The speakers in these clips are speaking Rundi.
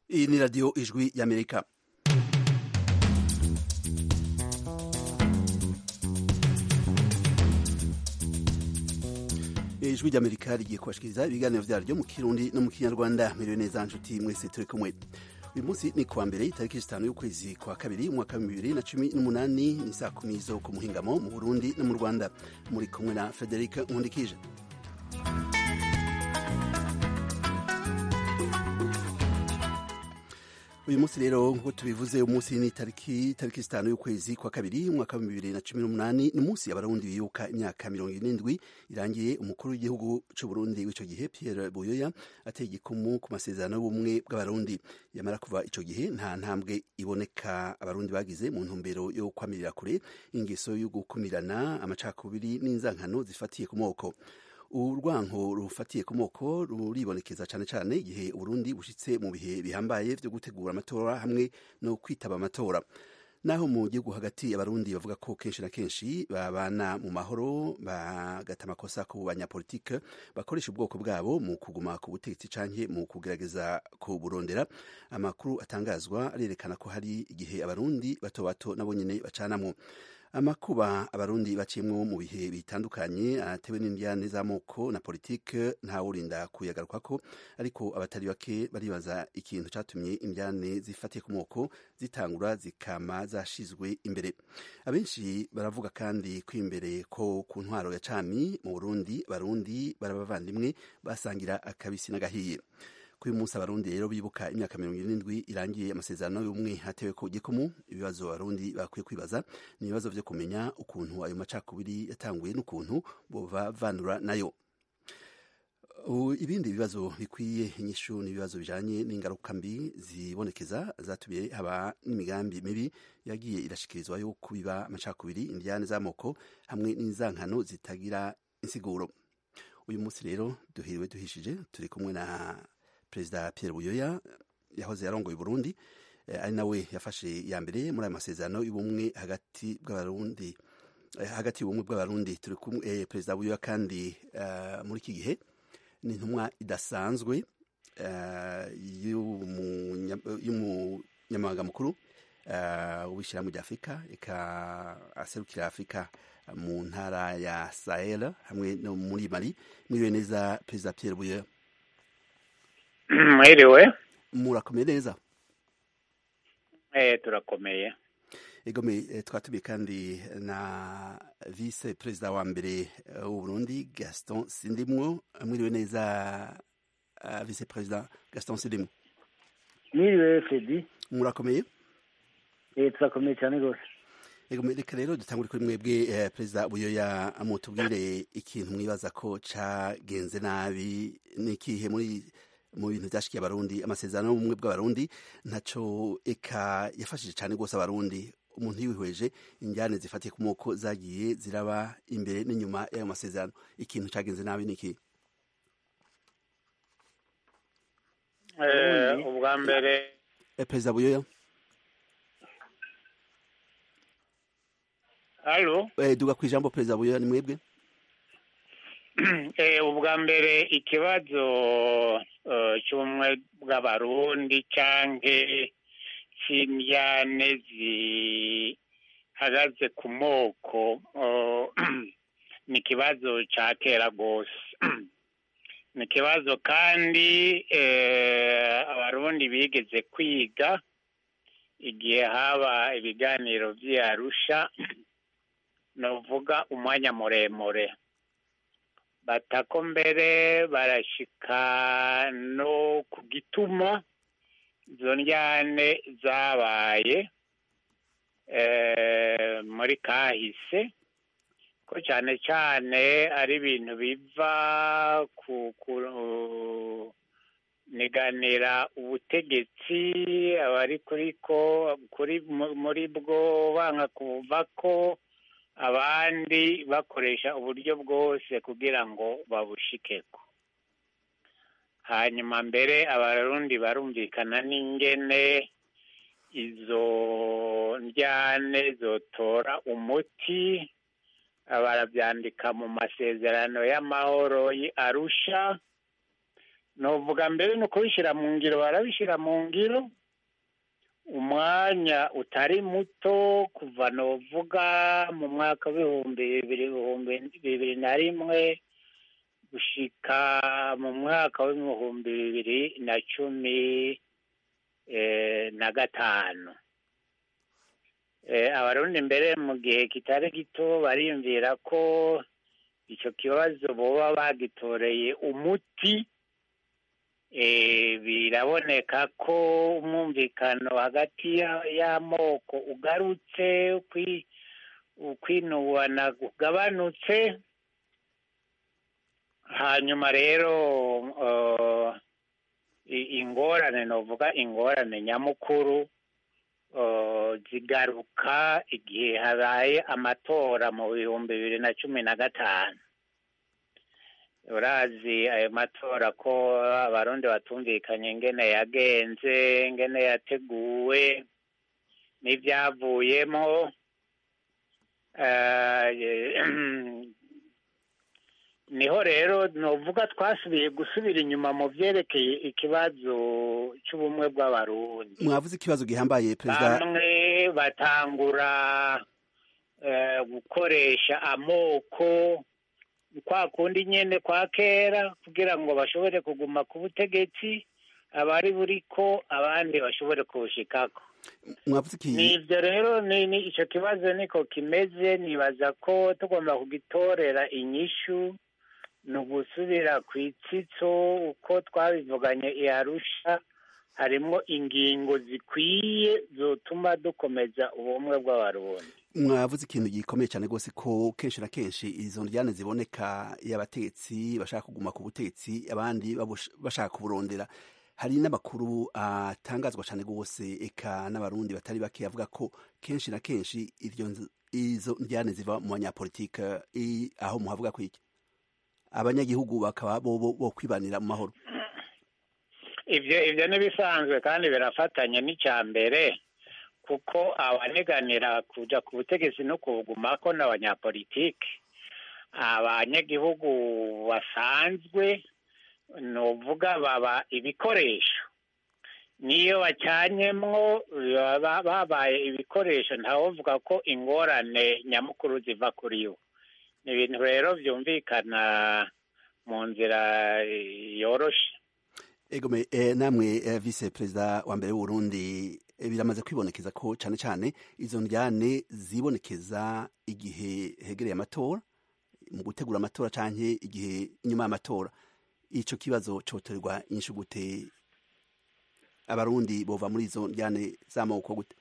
Iyi ni radiyo ijwi y'amerika ijwi ry'amerika rigiye kubashikiriza ibiganiro vyaryo mu kirundi no mu kinyarwanda miriwe neza nshuti mwese turi kumwe uyu munsi ni kuwa mbere itariki zitanu y'ukwezi kwa kabiri umwaka wa bibiri na cumi n'umunani ni saa kumi zo ku muhingamo mu burundi no mu rwanda muri kumwe na frederic nkundikije uyu munsi rero nk'uko tubivuze umunsi ni tariki tariki zitanu y'ukwezi kwa kabiri umwaka wa bibiri na cumi n'umunani ni umunsi abarundi bibuka imyaka mirongo irindwi irangiye umukuru w'igihugu c'uburundi w'ico gihe pierre buyoya ateye igikumu ku masezerano y'ubumwe bw'abarundi yamara kuva ico gihe nta ntambwe iboneka abarundi bagize mu ntumbero yo kwamirira kure ingeso yo gukumirana amacakubiri n'inzankano zifatiye ku moko urwanko rufatiye ku moko ruribonekeza cyane cyane igihe uburundi bushitse mu bihe bihambaye vyo gutegura amatora hamwe no kwitaba amatora naho mu gihugu hagati abarundi bavuga ko kenshi na kenshi babana mu mahoro bagata amakosa ku banyapolitike bakoresha ubwoko bwabo mu kuguma ku butegetsi canke mu kugerageza kuburondera amakuru atangazwa arerekana ko hari igihe abarundi bato bato nabo nyene bacanamwo amakuba abarundi baciyemwo mu bihe bitandukanye atewe n'indyane z'amoko na politike ntawurinda kuyagarukako ariko abatari bake baribaza ikintu catumye indyane zifatiye ku moko zitangura zikama zashizwe imbere abenshi baravuga kandi ko imbere ko ku ntwaro ya cami mu burundi abarundi barabavandimwe basangira akabisi n'agahiye kuri uyu munsi abarundi rero bibuka imyaka mirongo irindwi irangiye amasezerano y'ubumwe hatewe ku gikumu ibibazo abarundi bakwiye kwibaza ni ibibazo vyo kumenya ukuntu ayo macakubiri yatanguye n'ukuntu bobavanura nayo ibindi bibazo bikwiye inyishu ni ibibazo bijanye n'ingaruka mbi zibonekeza zatumye haba n'imigambi mibi yagiye irashikirizwa yo kubiba amacakubiri indiyane z'amoko hamwe n'inzankano zitagira insiguro uyu munsi rero duhiriwe duhishije turi kumwe na perezida Pierre Buyoya yahoze yarongoye Burundi ari nawe yafashe ya mbere muri ayo masezerano y'ubumwe hagati bw'abarundi hagati y'ubumwe bw'abarundi turi kumwe perezida Buyoya kandi muri iki gihe ni intumwa idasanzwe y'umunyamabanga mukuru w'ishyirahamwe rya afurika aserukira afurika mu ntara ya sahel hamwe no muri mali mwiriwe neza perezida Pierre Buyoya mwiriwe murakomeye neza eh turakomeye egome twatumiye kandi na vice perezida wa mbere w'u Burundi Gaston Sindimwo mwiriwe neza uh, vice perezida Gaston Sindimwo mwiriwe Fredi murakomeye eh turakomeye cyane rwose egome reka rero dutangure kuri mwebwe eh, perezida Buyoya mutubwire ikintu mwibaza ko cagenze nabi n'ikihe muri mu bintu byashikiye abarundi amasezerano y'ubumwe bw'abarundi ntaco eka yafashije cyane rwose abarundi umuntu yihweje injyane zifatiye ku moko zagiye ziraba imbere n'inyuma y'ayo masezerano ikintu cagenze nabi niki ubwa mbere perezida buyoya halo duga ku ijambo perezida buyoya ni mwebwe ubwa mbere ikibazo cy'ubumwe bw'abarundi canke c'indyane zihagaze ku moko ni ikibazo ca kera rwose ni ikibazo kandi abarundi bigeze kwiga igihe haba ibiganiro vy'i arusha novuga umwanya muremure batako mbere barashika no ku gituma izo ndyane zabaye muri kahise ko cyane cyane ari ibintu biva ku niganira ubutegetsi abari kuri ko kuri muri bwo banga kuva ko abandi bakoresha uburyo bwose kugira ngo babushikeko hanyuma mbere abarundi barumvikana n'ingene izo ndyane zotora umuti barabyandika mu masezerano y'amahoro arusha novuga mbere ni ukubishyira mu ngiro barabishyira mu ngiro umwanya utari muto kuva novuga mu mwaka w'ibihumbi bibiri ibihumbi bibiri na rimwe gushika mu mwaka w'ibihumbi bibiri na cumi eh, na gatanu Eh, abarundi mbere mu gihe kitari gito bariyumvira ko icyo kibazo boba bagitoreye umuti eh, biraboneka ko umwumvikano hagati ya- y'amoko ugarutse ukwi- ukwinuwana ugabanutse hanyuma rero eh, i- ingorane novuga ingorane nyamukuru eh, zigaruka igihe habaye amatora mu bihumbi bibiri na cumi na gatanu urazi ayo matora ko abarundi batumvikanye ingene yagenze ingene yateguwe n'ibyavuyemo Eh, niho rero novuga twasubiye gusubira inyuma mu byerekeye ikibazo cy'ubumwe bw'abarundi mwavuze ikibazo gihambaye perezida bamwe batangura eh, gukoresha amoko kwa kundi nyene kwa kera kugira ngo bashobore kuguma ku butegetsi abari buriko abandi bashobore kubushikako mwavuze iki nivyo rero ni ni ico kibazo niko kimeze nibaza ko tugomba kugitorera inyishu ni ugusubira ku itsitso uko twabivuganye i arusha harimwo ingingo zikwiye zotuma dukomeza ubumwe bw'abarundi mwavuze ikintu gikomeye cyane rwose ko kenshi na kenshi izo njyane ziboneka iyo abategetsi bashaka kuguma ku butegetsi abandi babush- bashaka kuburondera hari n'amakuru atangazwa cyane rwose eka n'abarundi batari bake avuga ko kenshi na kenshi iryo nz- izo njyane ziva mu banyapolitike i- aho muhavuga ko iki abanyagihugu bakaba bo bo- bo kwibanira mu mahoro ivyo ivyo n'ibisanzwe kandi birafatanya n'icya mbere kuko abaneganira kuja ku butegetsi no kubugumako n'abanyapolitike abanyagihugu basanzwe novuga baba ibikoresho niyo bacanyemwo baba babaye ibikoresho ntawovuga ko ingorane nyamukuru ziva kuri bo ni ibintu rero vyumvikana mu nzira eh, yoroshe Egome eh, namwe eh, vice perezida wa mbere w'Uburundi eh, biramaze kwibonekeza ko cyane cyane izo njyane zibonekeza igihe hegereye amatora mu gutegura amatora canke igihe inyuma y'amatora ico kibazo cotorerwa inyishu gute abarundi bova muri izo njyane z'amoko gute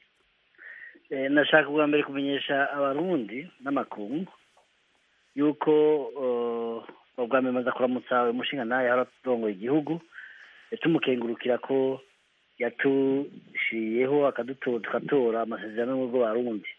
Eh, nashaka bwa mbere kumenyesha abarundi n'amakungu yuko eh, ubwa mbere maze kuramutsa umushinga nawe yari arongoye igihugu eh, tumukengurukira ko yatushiyeho akadutora tugatora amasezerano y'ubumwe bw'abarundi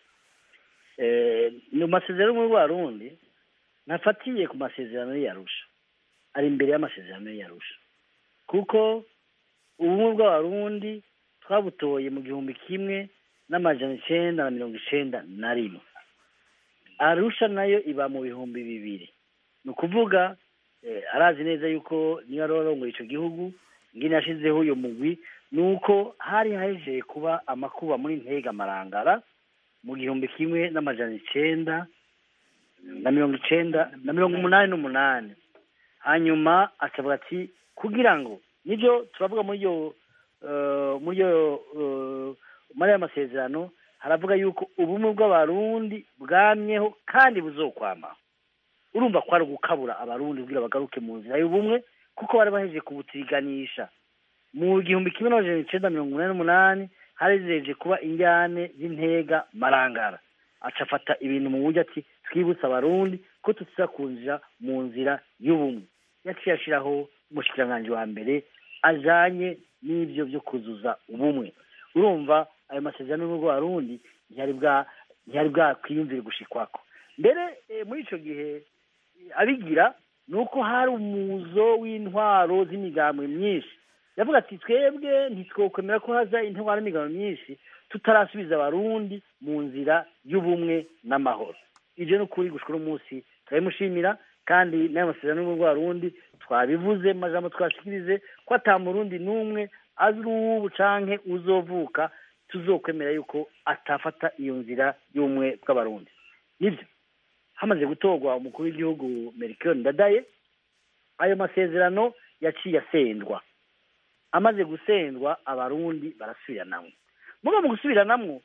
Eh, mu masezerano y'ubumwe bw'abarundi ntafatiye ku masezerano y'iyarusha ari imbere y'amasezerano y'iyarusha kuko ubumwe bw'abarundi twabutoye mu gihumbi kimwe n'amajana icenda na mirongo icenda na rimwe arusha nayo iba mu bihumbi bibiri ni ukuvuga eh, arazi neza yuko niyo ari arongoye ico gihugu ngene yashizeho uyo mugwi ni uko hari hahejeje kuba amakuba muri ntega marangara mu gihumbi kimwe n'amajana icenda na mirongo icenda na mirongo umunani n'umunani hanyuma akavuga ati kugira ngo nibyo turavuga muri iyo eh, muri iyo eh, muri aya masezerano haravuga yuko ubumwe bw'abarundi bwamyeho kandi buzokwama urumva ko ari ugukabura abarundi kugira bagaruke mu nzira y'ubumwe kuko bari bahejeje kubutiganisha mu gihumbi kimwe n'amajana icenda mirongo umunani n'umunani hari zihejeje kuba injyane z'intega marangara aca afata ibintu mu buryo ati twibutse abarundi ko tuza kunjira mu nzira y'ubumwe yaciye ashiraho umushikiranganji wa mbere ajanye n'ivyo vyo kuzuza ubumwe urumva ayo masezerano y'ubumwe bw'abarundi ntiyari bwa ntiyari bwakwiyumvire gushikwako mbere eh, muri ico gihe eh, abigira ni uko hari umuzo w'intwaro z'imigambwe myinshi yavuga ati twebwe ntitwokwemera ko haza intwaro n'imigambwe myinshi tutarasubiza abarundi mu nzira y'ubumwe n'amahoro ivyo ni ukuri gushika uno munsi turabimushimira kandi n'ayo masezerano y'ubumwe bw'abarundi twabivuze mu majambo twashikirize ko ata murundi n'umwe azi uwubu canke uzovuka tuzokwemera yuko atafata iyo nzira y'ubumwe bw'abarundi nibyo hamaze gutorwa umukuru w'igihugu merikio ndadaye ayo masezerano yaciye asendwa amaze gusendwa abarundi barasubiranamwo muba mu gusubiranamwo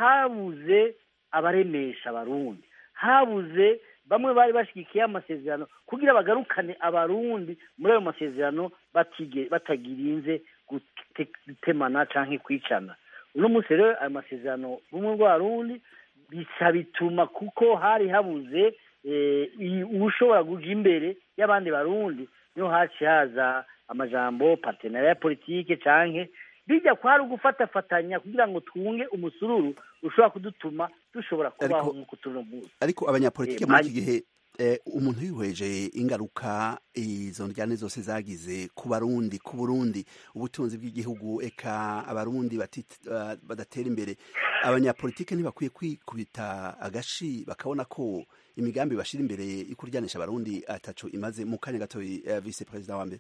habuze abaremesha abarundi habuze bamwe bari bashyigikiye amasezerano kugira bagarukane abarundi muri ayo masezerano batige batagirinze gute- gutemana canke kwicana uno munsi rero ayo masezerano bumwe bw'abarundi bisa bituma kuko hari habuze eh, i- uwushobora kuja imbere y'abandi barundi niho haciye haza amajambo partenariat ya politike canke bijya kwari ugufatafatanya kugira ngo twunge umusururu ushobora kudutuma dushobora kubaho Ariko- nk'uko turi uno munsi ariko abanyapolitike Eh, muri mari- iki gihe eh, umuntu yihweje ingaruka izo njyane zose zagize ku barundi ku burundi ubutunzi bw'igihugu eka abarundi batit- ah, badatera imbere abanyapolitike ntibakwiye kwikubita agashi bakabona ko imigambi bashira imbere yo kuryanisha abarundi ataco imaze mu kanya gato eh, vice perezida wa mbere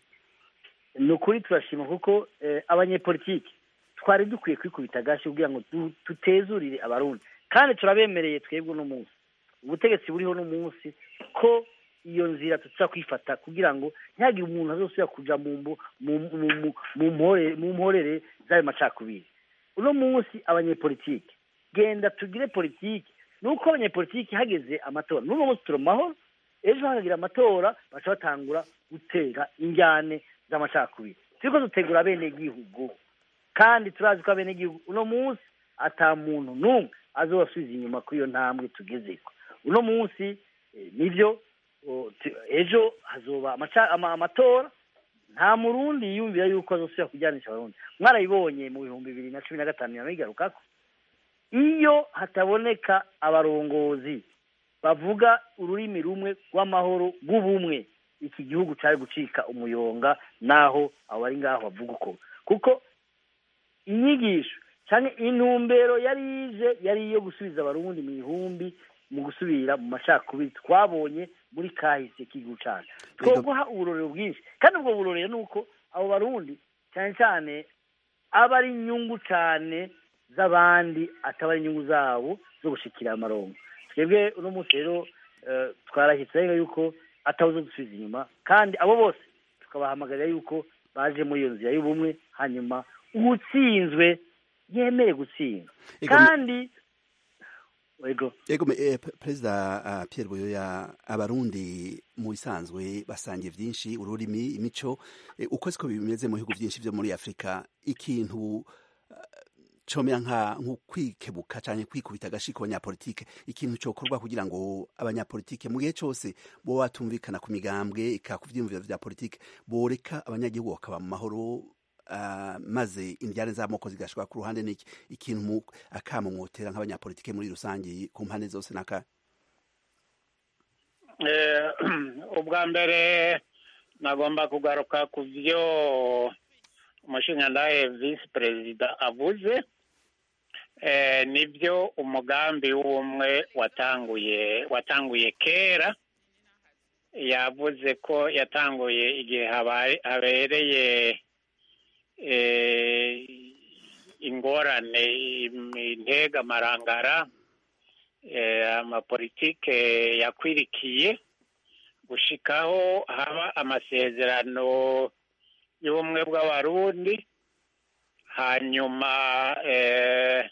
ni ukuri turashima kuko eh, abanyepolitiki twari dukwiye kwikubita agashi kugira ngo du- tutezurire abarundi kandi turabemereye twebwe uno munsi ubutegetsi buriho uno munsi ko iyo nzira tuza kwifata kugira ngo ntihagire umuntu azosubira kuja mu mbu- mu mu- mu- mu mpore- mu mporere z'ayo macakubiri uno munsi abanyepolitiki genda tugire politiki nuko abanyepolitiki hageze amatora n'uno munsi turi mu mahoro ejo hakagira amatora baca batangura gutera injyane z'amacakubiri turiko dutegura abenegihugu kandi turazi ko abenegihugu uno munsi ata muntu n'umwe azobasubiza inyuma kuri iyo ntambwe tugezeko uno munsi eh, nivyo o, tu- ejo hazoba amaca- ama- amatora nta murundi yiyumvira yuko azosubira kujyanisha abarundi mwarabibonye mu bihumbi bibiri na cumi na gatanu yanabigarukako iyo hataboneka abarongozi bavuga ururimi rumwe rw'amahoro rw'ubumwe iki gihugu cari gucika umuyonga naho abo bari ngaho bavuga uko kuko inyigisho canke intumbero yari ije yari iyo gusubiza abarundi mu ihumbi mu gusubira mu macakubiri twabonye muri kahise k'igihugu cacu twoguha uburorero bwinshi kandi ubwo burorero ni uko abo barundi cyane cyane aba ari inyungu cane z'abandi ataba ari inyungu zabo zo gushikira amarongo twebwe uno munsi rero eh, twarahitse rero yuko atawuzo dusubiza inyuma kandi abo bose tukabahamagarira yuko baje muri iyo nzira y'ubumwe hanyuma uwutsinzwe yemere gutsindwa Ego, me- kandi ego Ego me- eh, P- Perezida uh, Pierre Buyoya abarundi mu bisanzwe basangiye vyinshi ururimi imico eh, uko siko bimeze mu bihugu vyinshi vyo muri Afrika ikintu uh, comera nka nko kwikebuka canke kwikubita agashi ku banyapolitike ikintu cokorwa kugira ngo abanyapolitike mu gihe cose bo batumvikana ku migambwe eka ku vyiyumviro vya politike boreka abanyagihugu bakaba mu mahoro uh, maze indyane z'amoko zigashika ku ruhande n'iki ikintu mu- akamo mwotera nk'abanyapolitike muri rusange ku mpande zose naka Eh, ubwa mbere nagomba kugaruka ku byo umushingantahe visi perezida avuze Eh, nibyo umugambi w'ubumwe watanguye watanguye kera yavuze ko yatanguye igihe habaye- habereye eh, ingorane im- intega marangara eh, amapolitike yakwirikiye gushikaho haba amasezerano y'ubumwe bw'abarundi hanyuma eh,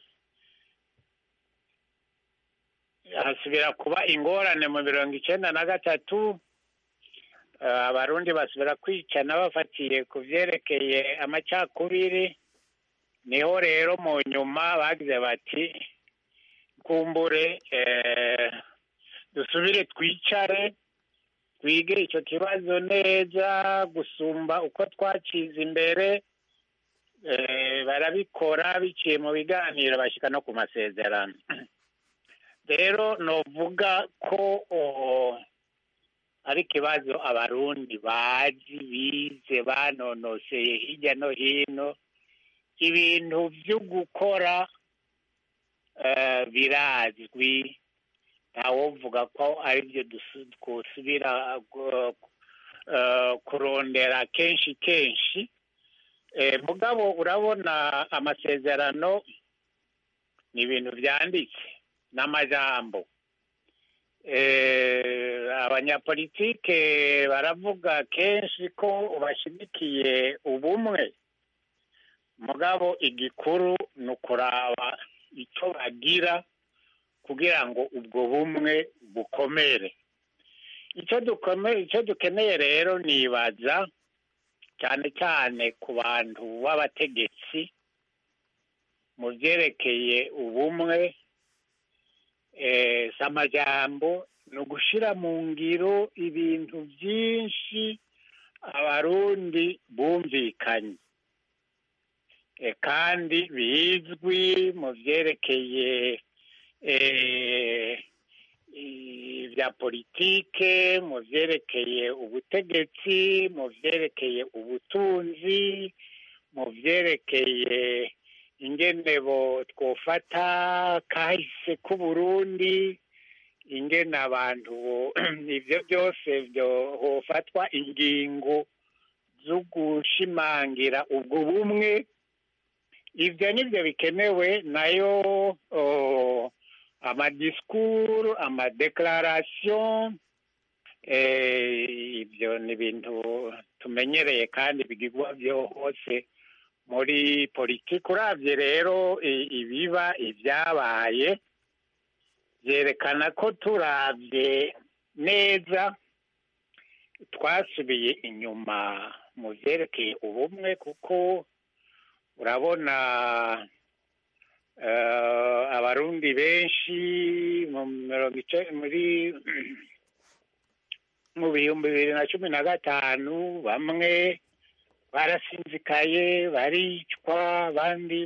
hasubira kuba ingorane mu mirongo icenda na gatatu eh, abarundi basubira kwicana bafatiye ku vyerekeye amacakubiri niho rero mu nyuma bagize bati kumbure eh, dusubire twicare twige icyo kibazo neza gusumba uko twacize imbere eh, barabikora biciye mu biganiro bashyika no ku masezerano rero novuga ko oh, ari ikibazo abarundi bazi bize banonoseye hirya no hino ibintu byo gukora eh, birazwi ntawovuga ko ari byo twosubira kurondera kenshi kenshi mugabo urabona amasezerano ni ibintu byanditse n'amajambo abanyapolitike baravuga kenshi ko bashyigikiye ubumwe mugabo igikuru ni ukuraba icyo bagira kugira ngo ubwo bumwe bukomere icyo dukeneye rero nibaza cyane cyane ku bantu b'abategetsi mu byerekeye ubumwe si amajyambo ni ugushyira mu ngiro ibintu byinshi abarundi bumvikanye kandi bizwi mu byerekeye bya politike mu byerekeye ubutegetsi mu byerekeye ubutunzi mu byerekeye ingenebo twofata kahise k'uburundi ingene abantu ibyo byose hofatwa ingingo zo gushimangira ubwo bumwe ibyo nibyo bikenewe nayo amadisikuru amadeklarasiyo ibyo ni ibintu tumenyereye kandi bigirwa byo hose muri politiki urabye rero ibiba ibyabaye byerekana ko turabye neza twasubiye inyuma mu byerekeye ubumwe kuko urabona abarundi benshi muri mu bihumbi bibiri na cumi na gatanu bamwe barasinzikaye baricwa abandi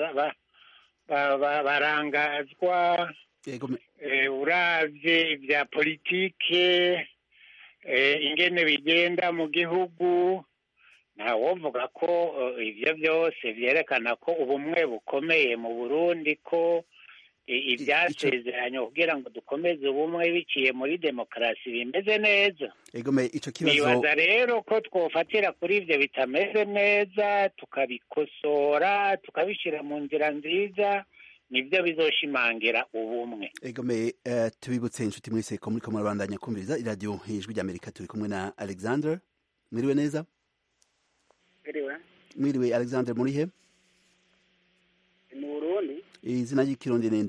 barangazwa urabye ibya politike ingene bigenda mu gihugu ntawovuga ko ibyo byose byerekana ko ubumwe bukomeye mu burundi ko ibyasezeranye kugira ngo dukomeze ubumwe biciye muri demokarasi bimeze neza nibaza rero ko twofatira kuri ibyo bitameze neza tukabikosora tukabishyira mu nzira nziza nibyo bizoshimangira ubumwe egome tubibutse inshuti muri seko muri kamwe rwanda kumviriza iradiyo ijwi ry'amerika turi kumwe na alexander mwiriwe neza mwiriwe alexander muri he mu burundi izina ry'ikirundi ninde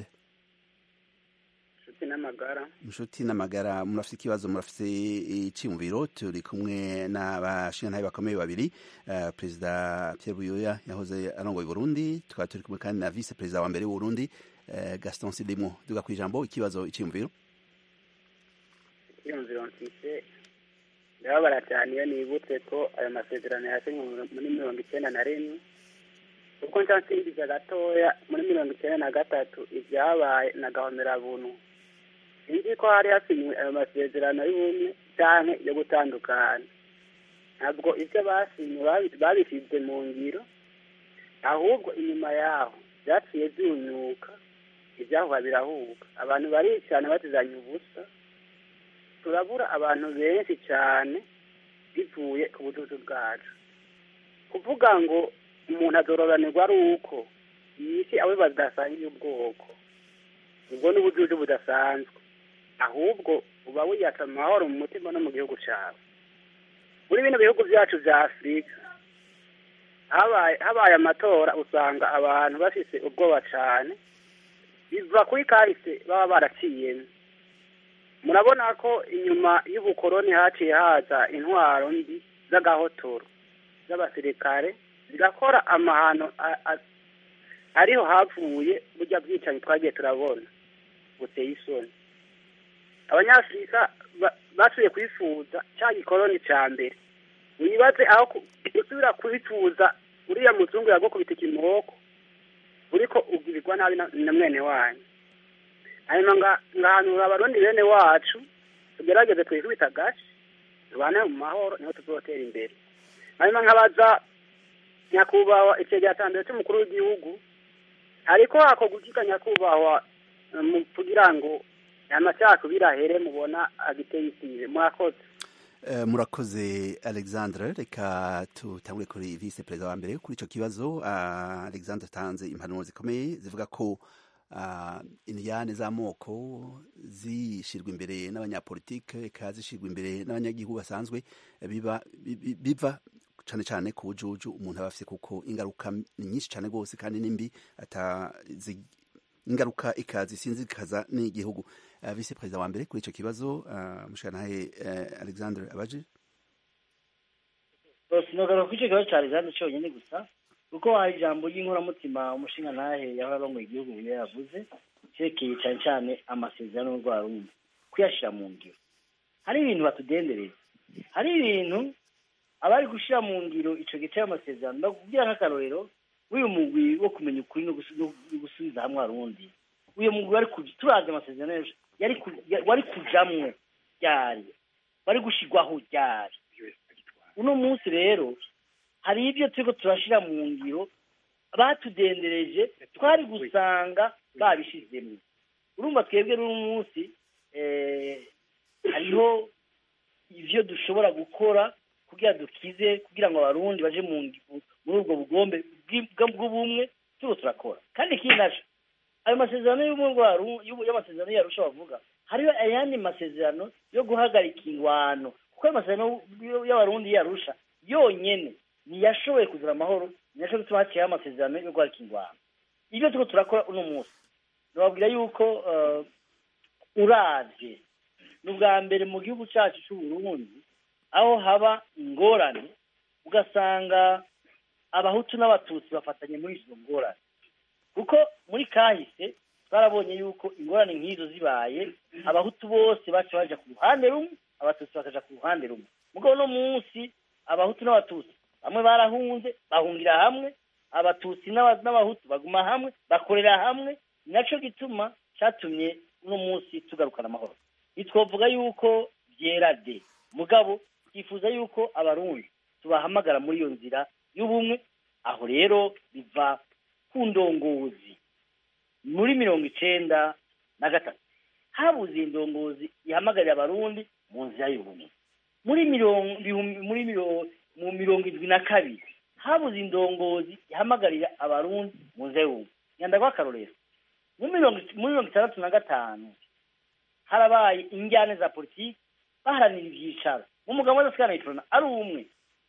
inshuti n'amagara inshuti n'amagara murafite ikibazo murafite icyumviro turi kumwe n'abashingantahe bakomeye babiri perezida Pierre Buyoya yahoze arongoye Burundi tukaba turi kumwe kandi na vice perezida wa mbere w'Uburundi Gaston Sidimo duga ku ijambo ikibazo icyumviro icyumviro mfise ndababara cyane iyo nibutse ko ayo masezerano yasinywe muri mirongo icyenda na rimwe kuko nsansimbiza gatoya muri mirongo icyenda na gatatu ibyabaye na gahomerabuntu sinzi ko hari hasinywe ayo masezerano y'ubumwe cyangwa yo gutandukana ntabwo ibyo basinye babishyize mu ngiro ahubwo inyuma yaho byaciye byunyuka ibyahuha birahuka abantu baricana batizanye ubusa turabura abantu benshi cyane bivuye ku bududu bwacu kuvuga ngo umuntu adororanirwa ari uko yisi abo badasangiye ubwoko ubwo ni ubujuju budasanzwe ahubwo uba wiyatsa amahoro mu mutima no mu gihugu cyawe muri bino bihugu byacu bya afurika habaye amatora usanga abantu bafite ubwoba cyane biva kuri kahise baba baraciyemo murabona ko inyuma y'ubukoroni haciye haza intwaro mbi z'agahotoro z'abasirikare zigakora amahano ariho havuye burya bwicanyi twagiye turabona buteye isoni abanyafurika basubiye kwifuza cya gikoroni cya mbere wibaze aho usubira kubifuza uriya muzungu yagukubita ikimoko uriko ugirirwa nabi na mwene wanyu hanyuma ngahanura abarundi bene wacu tugerageze twikubita agace tubane mu mahoro niho tuzotera imbere hanyuma nkabaza nyakubahwa icegera cya mbere cy'umukuru w'igihugu ariko hakorwa ukiga nyakubahwa kugira ngo amacakubiri ahere mubona agiteye isize murakoze Eh, murakoze alexandre reka tutangure kuri vice perezida wa mbere kuri ico kibazo Ah, alexandre atanze impanuro zikomeye zivuga ko ah, indiyane z'amoko zishirwa imbere n'abanyapolitike eka zishirwa imbere n'abanyagihugu basanzwe eh, biba bi- bi- biva cane cane ku bujuju umuntu aba afise kuko ingaruka ni nyinshi cane rwose kandi nimbi ata zi- ingaruka ikazi sinzikaza n'igihugu uh, vice perezida wa mbere kuri ico kibazo uh, mushanahe uh, alexandre abaje sinogaruka kuri icyo kibazo cya rizande cyonyine gusa kuko hari ijambo ry'inkoramutima umushinga ntahe yahora arongoye igihugu iyo yavuze cyerekeye cyane cyane amasezerano y'urwa rundi kuyashyira mu ngiro hari ibintu batudendereza hari ibintu abari gushyira mu ngiro icyo gice y'amasezerano ndakubwira nk'akarorero w'uyu mugwi wo kumenya ukuri no gusu- no gusubiza hamwe arundi uyu mugwi wari kuja turazi amasezerano yaje yari ku- ya- wari kujamwo ryari wari gushigwaho ryari uno munsi rero hari ibyo turiko turashira mu ngiro batudendereje twari gusanga babishizemwo urumva twebwe n'uno munsi eh, hariho ivyo dushobora gukora kugira dukize kugira ngo abarundi baje mu ngi- muri ubwo bugombe bw'i- bw'ubumwe turiko turakora kandi ikindi naco ayo masezerano y'ubumwe bwa Ru- y'ubu- y'amasezerano yarusha bavuga hariho ayandi masezerano yo guhagarika ingwano kuko ayo masezerano y- y'abarundi yarusha yonyene ntiyashoboye kuzana amahoro ntiyashoboye gutuma haciyeho amasezerano yo guhagarika ingwano ibyo turiko turakora uno munsi nababwira yuko eh, uravye ni ubwa mbere mu gihugu cacu c'uburundi aho haba ingorane ugasanga abahutu n'abatutsi bafatanye muri izo ngorane kuko muri kahise twarabonye yuko ingorane nk'izo zibaye abahutu bose baca baja ku ruhande rumwe abatutsi bakaja ku ruhande rumwe mugabo no munsi abahutu n'abatutsi bamwe barahunze bahungira hamwe abatutsi n'aba- n'abahutu baguma hamwe bakorera hamwe ni naco gituma catumye uno munsi tugarukana amahoro ntitwovuga yuko vyera de mugabo twifuza yuko abarundi tubahamagara muri iyo nzira y'ubumwe aho rero biva ku ndongozi muri mirongo icenda na gatatu habuze indongozi ihamagarira abarundi mu nzira y'ubumwe muri mirongo ibihumbi- muri mirongo mu mirongo indwi na kabiri habuze indongozi ihamagarira abarundi mu nzira y'ubumwe nyanda rw'akarorero muri mirongo muri mirongo itandatu na gatanu harabaye injyane za politiki baharanira ivyicaro mu mugabo w'adasikana yitorana ari umwe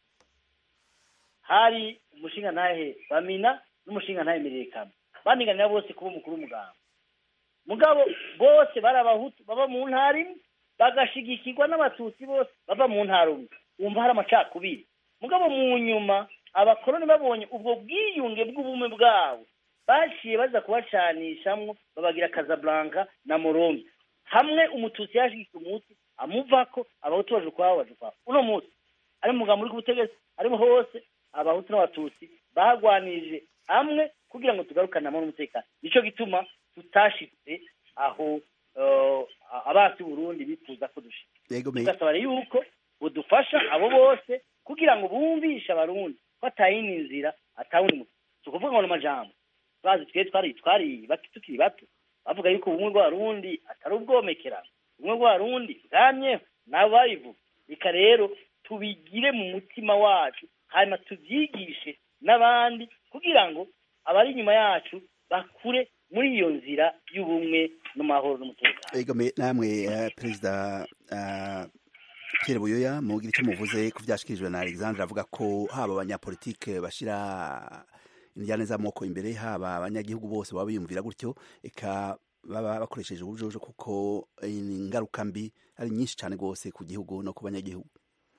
hari umushinga ntahe bamina n'umushinga ntahe mirekano baniganira bose kuba umukuru w'umuganga mugabo bose bari abahutu baba mu ntara imwe bagashigikirwa n'abatutsi bose bava mu ntara umwe wumva hari amacakubiri mugabo mu nyuma abakoroni babonye ubwo bwiyunge bw'ubumwe bwabo baciye baza kubacanishamwo babagira Casablanca na Morombe hamwe umututsi yashigikiye umutsi amuvako abahutu baje ukwabo baje ukwabo uno munsi ari mu mugambo uri ku butegetsi arimo hose abahutu n'abatutsi bagwanirije hamwe kugira ngo tugarukane amahoro n'umutekano nico gituma tutashitse aho eh, abasi Burundi bifuza ko dushika yego me tugasaba rero yuko budufasha abo bose kugira ngo bumvishe abarundi ko atayindi nzira atawundi muti si ukuvuga ngo ni amajambo bazi twe twari twari bato tukiri bato bavuga yuko ubumwe bw'abarundi atari ubwomekerano ubumwe bw'abarundi bwamyeho nabo babivuga reka rero tubigire mu mutima wacu hanyuma tubyigishe n'abandi kugira ngo abari inyuma yacu bakure muri iyo nzira y'ubumwe n'amahoro n'umutekano yego me namwe uh, perezida uh, Pierre Buyoya mugira icyo muvuze ku vyashikirijwe na Alexandre avuga ko haba abanyapolitike bashira indiyane z'amoko imbere haba abanyagihugu bose baba biyumvira gutyo eka baba bakoresheje ubujojo kuko ingaruka mbi ari nyinshi cyane rwose ku gihugu no ku banyagihugu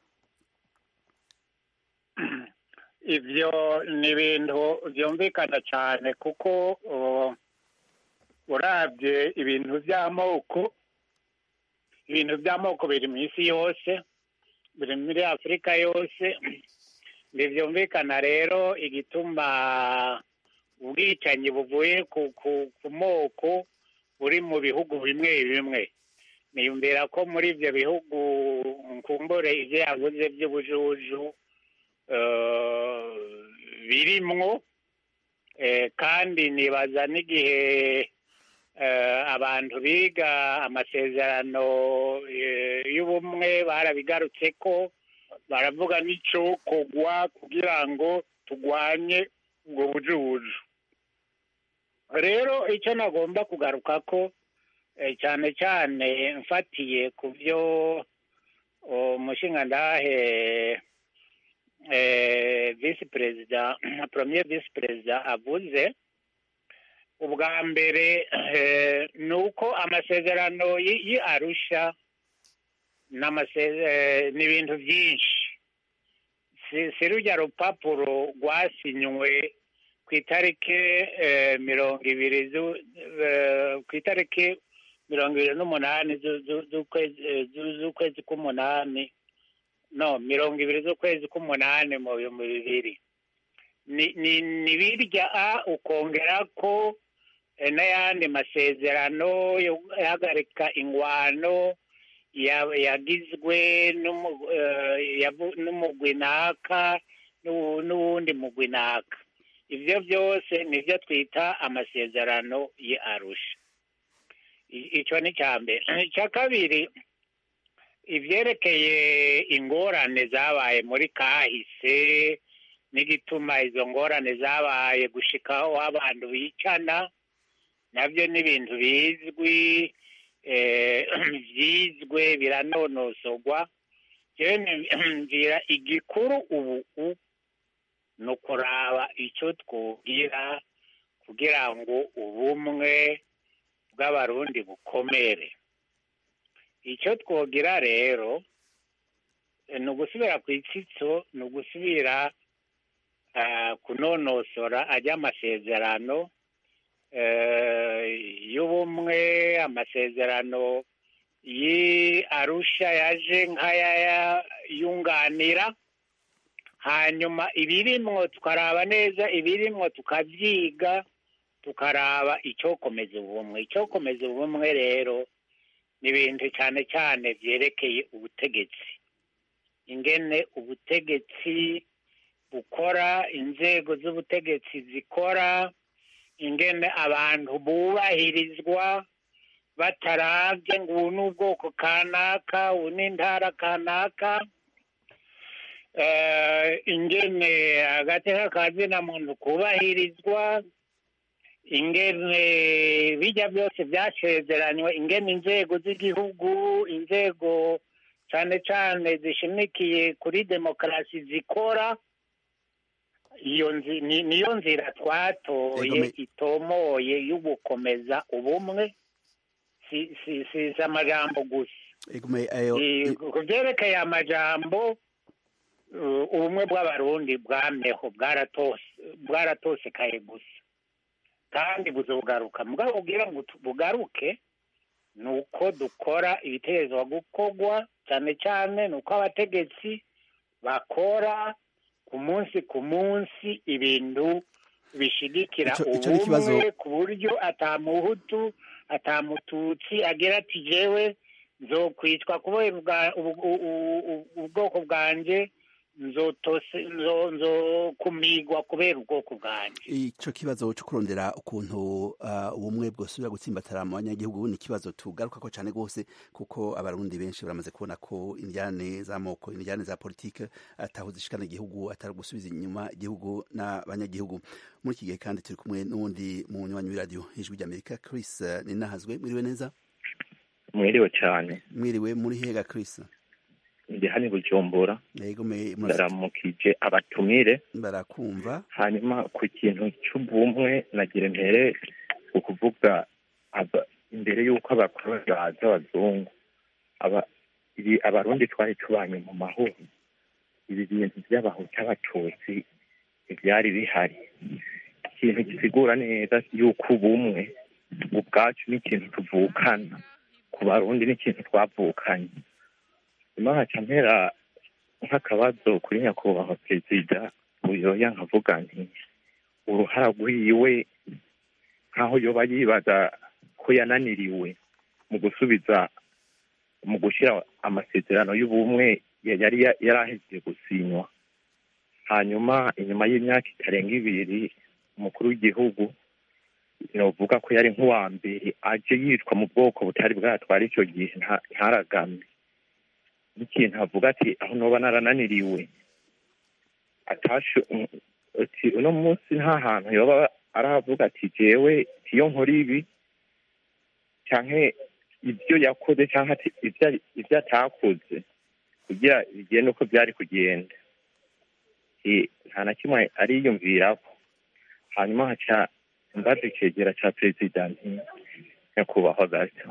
ibyo ni ibintu byumvikana cyane kuko uh, urabye ibintu by'amoko ibintu by'amoko biri mu isi yose biri muri afurika yose ntibyumvikana rero igituma ubwicanyi buvuye ku ku ku moko buri mu bihugu bimwe bimwe niyumvira ko muri ibyo bihugu nkumbure ibyo yavuze by'ubujuju eh, birimwo eh, kandi nibaza n'igihe eh, abantu biga amasezerano eh, y'ubumwe barabigarutse ko baravuga n'icokogwa kugira ngo tugwanye ubwo bujubuju rero icyo nagomba kugaruka ko eh, cyane cyane mfatiye ku byo umushingandahe eh, visi perezida premier visi perezida avuze ubwa mbere eh, ni uko amasezerano y'i y'i arusha n'amase- eh, ni ibintu byinshi si si rujya rupapuro rwasinywe ku itariki eh, mirongo ibiri zu- eh, ku itariki mirongo ibiri n'umunani zu- zu- z'ukwezi eh, zu- z'ukwezi k'umunani no mirongo ibiri z'ukwezi k'umunani mu bihumbi bibiri ni ni ni birya a ukongera ko eh, n'ayandi masezerano yo guhagarika ingwano ya- yagizwe n'umu- eh, yavu- n'umugwi naka n'uwu- n'uwundi mugwi naka ibyo byose nibyo twita amasezerano ya arusha I- icyo ni icya mbere icya kabiri ibyerekeye ingorane zabaye muri kahise n'igituma izo ngorane zabaye gushikaho abantu bicana nabyo ni ibintu bizwi eh, byizwe biranonosorwa jewe mvira igikuru ubu u- ni ukuraba icyo twubwira kugira ngo ubumwe bw'abarundi bukomere icyo twogira rero eh, ni ugusubira ku itsitso ni ugusubira ah, kunonosora ajya amasezerano eh, y'ubumwe amasezerano yi arusha yaje nk'aya yunganira hanyuma ibirimwo tukaraba neza ibirimwo tukabyiga tukaraba icyokomeza ubumwe icyokomeza ubumwe rero ni ibintu cyane cyane byerekeye ubutegetsi ingene ubutegetsi bukora inzego z'ubutegetsi zikora ingene abantu bubahirizwa batarabye ngo ubu ni ubwoko kanaka ubu ni intara kanaka Eh, ingene agateka ka zina muntu kubahirizwa ingene bijya byose byasezeranywe ingene inzego z'igihugu inzego cyane cyane zishimikiye kuri demokarasi zikora iyo nzi- ni- niyo nzira twatoye Egome- itomoye yo gukomeza ubumwe si si si si amajambo gusa Egume, ayo, Eh, ku byerekeye amajambo uh, ubumwe bw'abarundi bwameho bwaratose bwaratosekaye gusa kandi buzogaruka mugabo kugira ngo tu- bugaruke ni uko dukora ibitegerezwa gukorwa cyane cyane ni uko abategetsi bakora ku munsi ku munsi ibintu bishigikira Ico- ico ni ikibazo- ubumwe ku buryo atamuhutu atamututsi agira ati jewe nzokwicwa kubera ubwa- ubu- u- u- u- ubwoko bwanjye nzotose nzo- nzokumigwa kubera ubwoko bwanjye ico kibazo cyo kurondera ukuntu uh, ubumwe bwosubira gutsimbatara mu banyagihugu ni ikibazo tugaruka ko cyane rwose kuko abarundi benshi baramaze kubona ko indyane z'amoko indyane za politike ataho zishikana igihugu atari gusubiza inyuma igihugu n'abanyagihugu muri iki gihe kandi turi kumwe n'uwundi munywanyi w'iradiyo ijwi ry'amerika chris uh, ninahazwe mwiriwe neza mwiriwe cyane mwiriwe muri hega chris ndi hano i bujumbura yego me- murasa- ndaramukije abatumire barakumva hanyuma ku kintu cy'ubumwe nagira mpere ukuvuga aba- imbere y'uko abakoroni baza abazungu aba ibi abarundi twari tubanye mu mahoro ibi bintu by'abahutu abatutsi ibyari bihari ikintu gisigura neza y'uko ubumwe ubwacu ni ikintu tuvukana ku barundi ni ikintu twavukanye nyuma haca mpera nk'akabazo kuri nyakubahwa perezida uyoya nkavuga nti uruhara rwiwe nk'aho yoba yibaza ko yananiriwe mu gusubiza mu gushyira amasezerano y'ubumwe ya- yari ya- yari ahejeje gusinywa hanyuma inyuma y'imyaka itarenga ibiri umukuru w'igihugu novuga ko yari nk'uwa mbere aje yitwa mu bwoko butari bwatwara icyo gihe nta- ntaragame n'ikintu avuga ati aho noba narananiriwe atashe ati uno munsi nta hantu yoba aravuga ati jewe iyo nkora ibi canke ibyo yakoze cyangwa ati ibyo ari- ibyo atakoze kugira bigende uko byari kugenda Eh, nta na kimwe ariyumvirako hanyuma haca mbaza icegera ca perezida nti nyakubahwa gato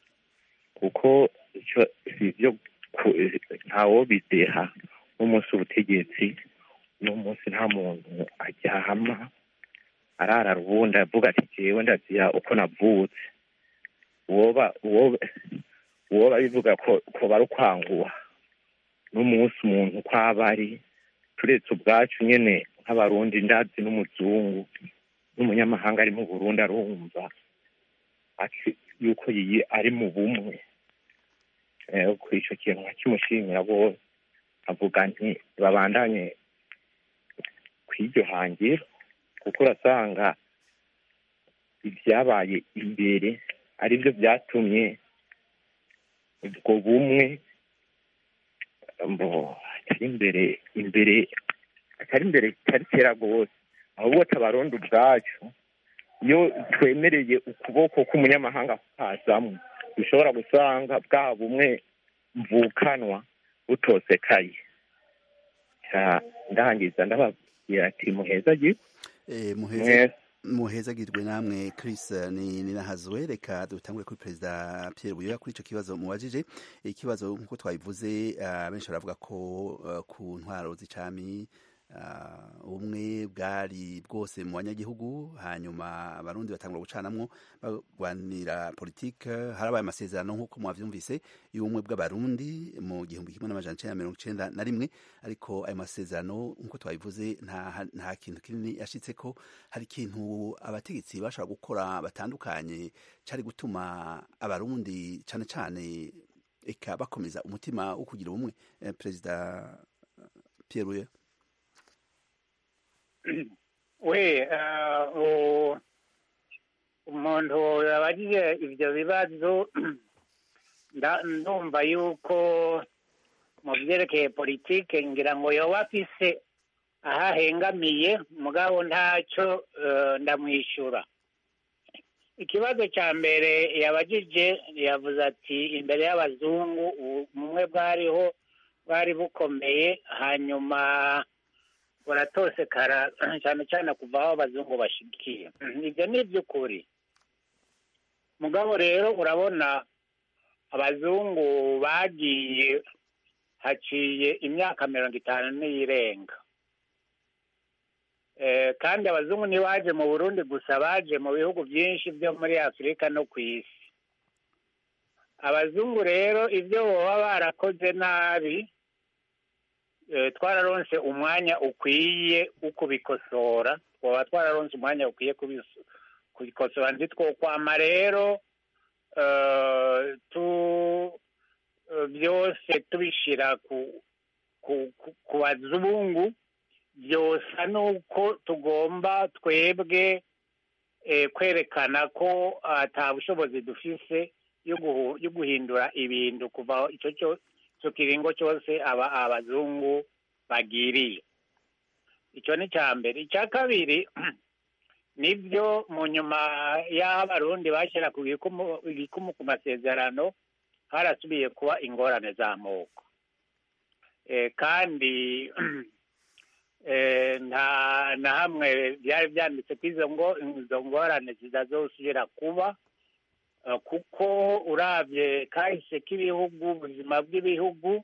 kuko ico si ivyo ku- ntawobideha n'umunsi ubutegetsi n'umunsi nta muntu aryama arara ubundi avuga ati jewe ndazira uko navutse uwoba uwoba uwoba bivuga ko ko bari ukwanguha n'umunsi umuntu uko aba ari turetse ubwacu nyene nk'abarundi ndazi n'umuzungu n'umunyamahanga ari mu burundi arumva ati yuko yiyi ari mu bumwe Eh, ku ico kintu nkakimushimira bose avuga nti babandanye kw'iryo hangiro kuko urasanga ibyabaye imbere aribyo byatumye ubwo bumwe mbo atari imbere imbere atari imbere atari kera rwose ahubwo tabarundi ubwacu iyo twemereye ukuboko k'umunyamahanga kukazamwo dushobora gusanga bwa bumwe mvukanwa butosekaye Ca ndangiza ndababwira ati muheza giko Eh, muheze mwese muhezagirwe namwe Chris eh, ni ninahazwe reka dutangure kuri perezida Pierre Buyoya kuri ico kibazo mubajije ikibazo nkuko twabivuze ah, benshi baravuga ko eh, ku ntwaro z'icami ah, ubumwe bwari bwose mu banyagihugu hanyuma abarundi batangura gucanamwo bagwanira politike harabaye amasezerano nk'uko mwavyumvise y'ubumwe bw'abarundi mu gihumbi kimwe n'amajana icenda na mirongo icenda na rimwe ariko ayo masezerano nk'uko twabivuze nta, nta kintu kinini yashitseko hari ikintu abategetsi bashobora gukora batandukanye cari gutuma abarundi cane cane eka bakomeza umutima wo kugira ubumwe eh, perezida Pierre Buyoya we eh, u- umuntu yabajije ibyo bibazo nda- ndumva yuko mu byerekeye politike ngira ngo yoba afise aho ahengamiye mugabo ntacyo eh, ndamwishyura ikibazo cya mbere yabajije yavuze ati imbere y'abazungu ubumwe bwariho bwari bukomeye hanyuma buratosekara cyane cyane kuva aho abazungu bashigikiye ibyo ni iby'ukuri mugabo rero urabona abazungu bagiye haciye imyaka mirongo itanu n'iyirenga Eh, kandi abazungu ntibaje mu burundi gusa baje mu bihugu byinshi byo muri afurika no ku isi abazungu rero ibyo baba barakoze nabi eh, twararonse umwanya ukwiye wo kubikosora twaba twararonse umwanya ukwiye kubis- kubikosora ntitwokwama rero eh, tu eh, byose tubishira ku ku, ku, ku bazungu byosa nuko tugomba twebwe eh, kwerekana ko ata bushobozi dufise yo guhu- yo guhindura ibintu kuva icyo cyo icyo kiringo cyose aba abazungu bagiriye icyo ni icya mbere icya kabiri nibyo mu nyuma y'aho abarundi bashyira ku gikumu igikumu ku masezerano harasubiye kuba ingorane z'amoko Eh, kandi eh, nta na hamwe byari byanditse ko izo ngo izo ngorane zitazosubira kuba eh, kuko urabye kahise k'ibihugu ubuzima bw'ibihugu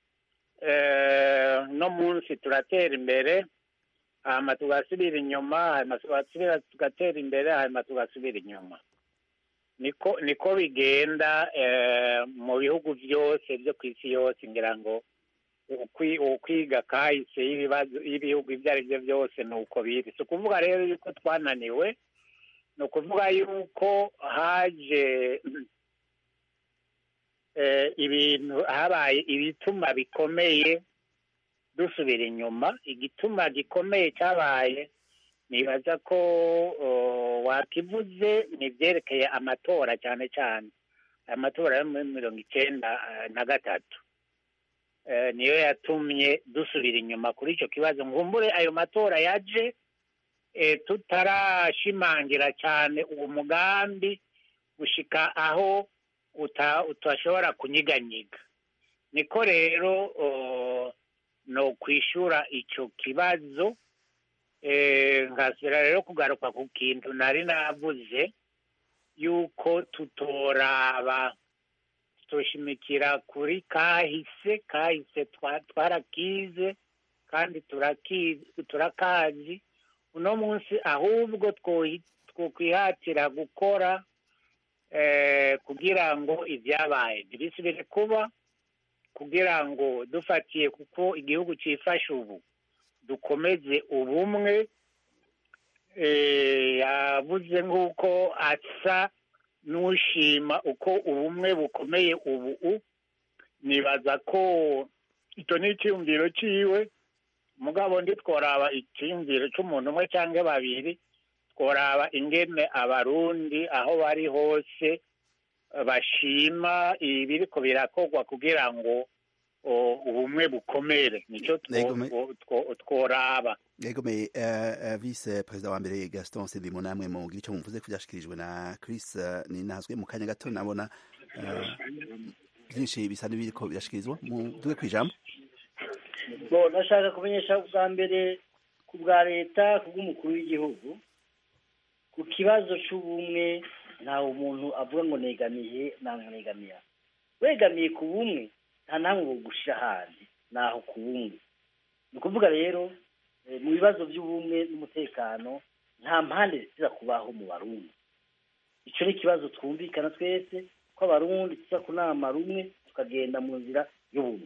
eh, no munsi turatera imbere hanyuma tugasubira inyuma hanyuma tugasubira tugatera imbere hanyuma tugasubira inyuma niko niko bigenda eh, mu bihugu byose byo ku isi yose ngira ngo ukwi- ukwiga kahise y'ibibazo y'ibihugu ibyo ari byo byose ni uko biri si ukuvuga rero yuko twananiwe ni ukuvuga yuko haje eh, ibintu habaye ibituma bikomeye dusubira inyuma igituma gikomeye cyabaye nibaza ko uh, wakivuze ni ibyerekeye amatora cyane cyane amatora yo muri mirongo icyenda uh, na gatatu Eh, niyo yatumye dusubira inyuma kuri icyo kibazo ngumbure ayo matora yaje eh, tutarashimangira cyane uwo mugambi gushika aho uta- utashobora kunyiganyiga niko rero uh, no kwishura icyo kibazo eh, nkasubira rero kugaruka ku kintu nari navuze yuko tutoraba tutoshimikira kuri kahise kahise twa- twarakize kandi turaki- turakazi uno munsi ahubwo twohi- twokwihatira gukora eh, kugira ngo ibyabaye ntibisubire kuba kugira ngo dufatiye kuko igihugu cyifashe ubu dukomeze ubumwe eh, yavuze nk'uko asa n'ushima uko ubumwe bukomeye ubu u nibaza ko icyo ni icyiyumviro cyiwe mugabo ndi tworaba icyiyumviro cy'umuntu umwe cyangwa babiri tworaba ingene abarundi aho bari hose eh, bashima ibiriko birakorwa kugira ngo o, ubumwe bukomere nicyo two- Yego, me- two- two- tworaba yego me uh, uh, vice perezida wa mbere gaston sindimo namwe mu gihe cyo muvuze ko byashikirijwe na chris uh, ninazwe mu kanya gato nabona uh, byinshi bisa n'ibiriko birashikirizwa muduge ku ijambo bo ndashaka kumenyesha bwa mbere ku bwa leta ku bw'umukuru w'igihugu ku kibazo cy'ubumwe ntawe umuntu avuga ngo negamiye ntabwo negamiye aha. wegamiye ku bumwe nta namwe bugushyira ahandi naho ku bumwe ni ukuvuga rero eh, mu bibazo by'ubumwe n'umutekano nta mpande ziza kubaho mu barundi icyo ni ikibazo twumvikana twese ko abarundi tuza kunama rumwe tukagenda mu nzira y'ubumwe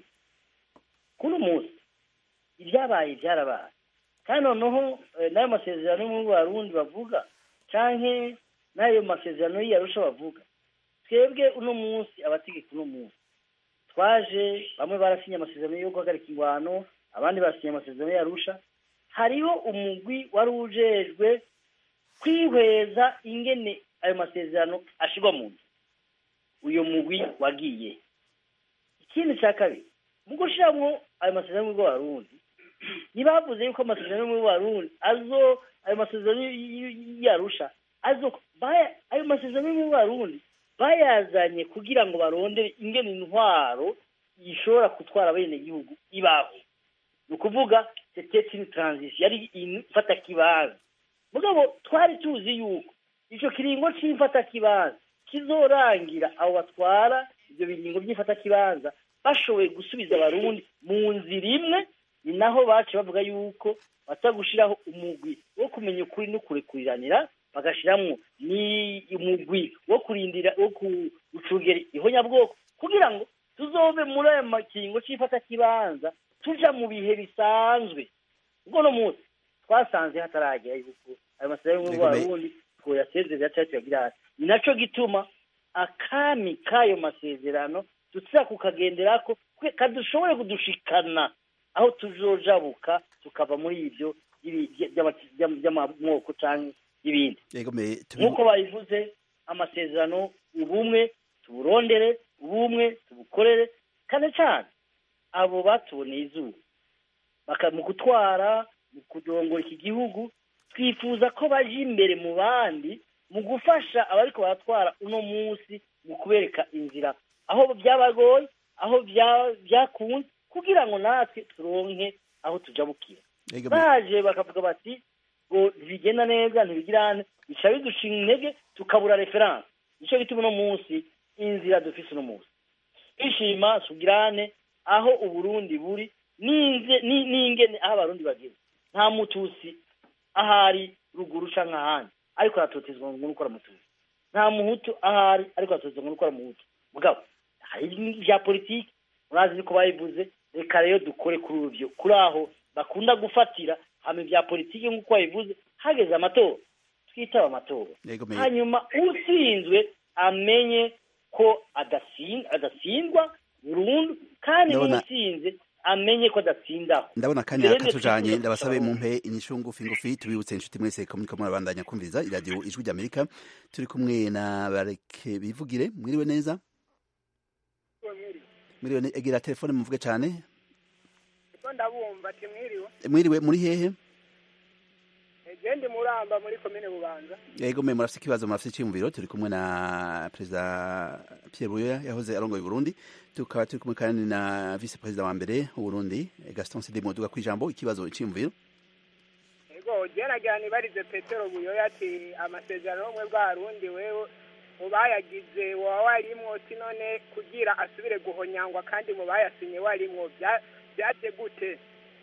kuno munsi ibyabaye byarabaye kandi noneho eh, n'ayo masezerano yo mu barundi bavuga canke n'ayo masezerano y'iyarusha bavuga twebwe uno munsi abategeka uno munsi twaje bamwe barasinye amasezerano yo guhagarika ingwano abandi basinye amasezerano y'arusha hariho umugwi wari ujejwe kwihweza ingene ayo masezerano ashirwa mu nzu uyo mugwi wagiye ikindi cya kabiri mu gushyiramo ayo masezerano y'ubwo barundi ntibavuze yuko amasezerano y'ubwo barundi azo ayo masezerano yarusha azo baya- ayo masezerano y'ubwo barundi bayazanye kugira ngo barondere ingene intwaro ishobora gutwara abenegihugu ibaho ni ukuvuga c'était une transition yari ifata kibanza mugabo twari tuzi yuko icyo kiringo cy'imfata kibanza kizorangira abo batwara ibyo biringo by'ifata kibanza bashoboye gusubiza abarundi mu nzira imwe ni naho baciye bavuga yuko bata gushyiraho umugwi wo kumenya ukuri no kurekuriranira bagashyiramo ni umugwi wo kurindira wo gucungera ihonyabwoko kugira ngo tuzove muri ayo makingo cy'ifata kibanza tuja mu bihe bisanzwe ubwo no munsi twasanze hataragera yuko ayo masezerano y'ubwo barundi twoyasezerera cyangwa tuyagira hasi ni naco gituma akami k'ayo masezerano tuza kukagenderako kwe- kadushobore kudushikana aho tuzojabuka tukava muri ibyo by'ibi- by'ama- by'ama- by'amamoko canke y'ibindi yego me tubi- nk'uko babivuze amasezerano ubumwe tuburondere ubumwe tubukorere cyane cyane abo batuboneye izuba baka mu gutwara mu kudongora iki gihugu twifuza ko baje imbere mu bandi mu gufasha abariko baratwara uno munsi mu kubereka inzira aho byabagoye aho bya- byakunze kugira ngo natwe turonke aho tujabukira yego me baje bakavuga bati ngo ntibigenda neza ntibigirane bica bidushinga intege tukabura referanse nicyo gituma uno munsi inzira dufise uno munsi twishima tugirane aho uburundi buri n'inze- ni- n'ingene aho abarundi bageze nta mutusi ahari ruguru canke ahandi ariko aratotezwa ngo n'ukora mutusi nta muhutu ahari ariko aratotezwa ngo n'ukora muhutu mugabo hari ibya politiki murazi niko bayivuze reka rero dukore kuri uruvyo kuri aho bakunda gufatira hama ibya politiki nk'uko babivuze hageze amatora twitaba amatora yego me hanyuma utsinzwe amenye ko adasin- adatsindwa burundu kandi Ndabona- n'utsinze amenye ko adatsindaho ndabona akanya Mbere katujanye ndetse ndabasabe tuzi- mumpe inyishu ngufi ngufi tubibutse inshuti mwese ko muriko murabandanya kumviriza iradiyo ijwi ry'amerika turi kumwe na bareke bivugire mwiriwe neza mwiriwe ne- egera telefone muvuge cane Iko ndabumva ati mwiriwe mwiriwe muri hehe gende muramba muri komine bubanza yego mwe murafise ikibazo murafise iciyumviro turi kumwe na perezida Pierre Buyoya yahoze arongoye Burundi tukaba turi kumwe kandi na vice perezida wa mbere w'Uburundi Gaston Sidimo duga kwijambo ikibazo iciyumviro ego geragira nibarize petero buyoya ati amasezerano y'ubumwe bw'abarundi wewe mu bayagize woba warimwo ti none kugira asubire guhonyangwa kandi mu bayasinye warimwo bya- byaje gute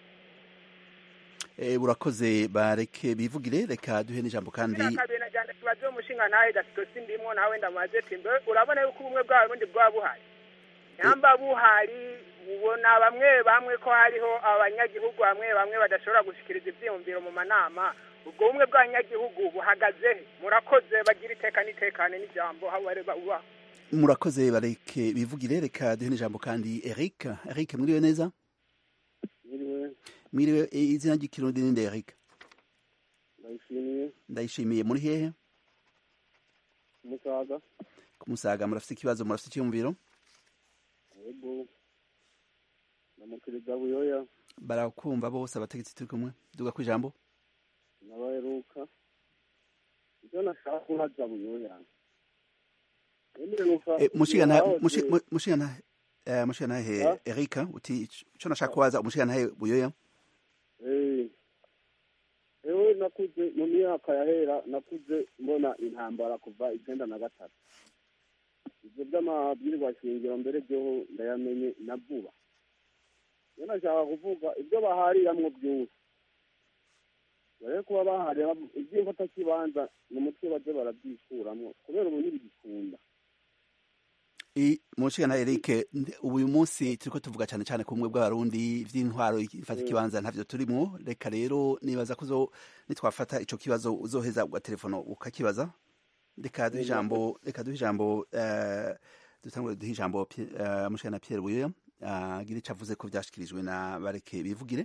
Eh, urakoze bareke bivugire reka duhe n'ijambo kandi Kiriya kabiri najyana kibazo y'umushinga nawe gasito sindimwo nawe ndamaze ati mbe urabona yuko ubumwe bw'abarundi bwaba buhari nyamba buhari ubona bamwe bamwe ko hariho abanyagihugu bamwe bamwe badashobora gushikiriza ivyiyumviro mu manama ubwo bumwe bw'abanyagihugu buhagaze he murakoze bagira iteka n'itekane n'ijambo aho bari uba murakoze bareke bivugire reka duhe n'ijambo kandi Eric Eric mwiriwe neza Mwiriwe, mwiriwe eh, izina ry'ikirundi ninde Eric ndayishimiye, ndayishimiye muri hehe Musaga, kumusaga murafise ikibazo murafise iciyumviro Yego, ndamukiriza Buyoya, barakumva bose abategetsi turi kumwe duga kwijambo n'abaheruka. Ivyo nashaka kubaza Buyoya. Emile numva Eh, mushigana yahoze- mushi- mu- mushigana eh, mushigana he Ah? Eric uti ico nashaka kubaza umushigana he Buyoya Eh, ewe nakuze mu myaka yahera nakuze mbona intambara kuva icyenda na gatatu ivyo vy'amabwirwa shingiro mbere vyoho ndayamenye na vuba iyo nashaka kuvuga ivyo bahariramwo vyose bare kuba baharira ivy'imfatakibanza mu mutwe baje baravyikuramwo kubera ubu ntibigikunda I- mushigana Eric ndi- ubu uyu munsi turiko tuvuga cane cane ku bumwe bw'abarundi vy'intwaro ifata Mm. ikibanza ntavyo turimwo reka rero nibaza ko uzo- nitwafata ico kibazo uzoheza ugatelefono ukakibaza reka duhe Mm. ijambo reka duhe ijambo eh, dutangure duhe ijambo Pi- eh, mushigana Pierre Buyoya agira ico avuze ko vyashikirijwe na bareke bivugire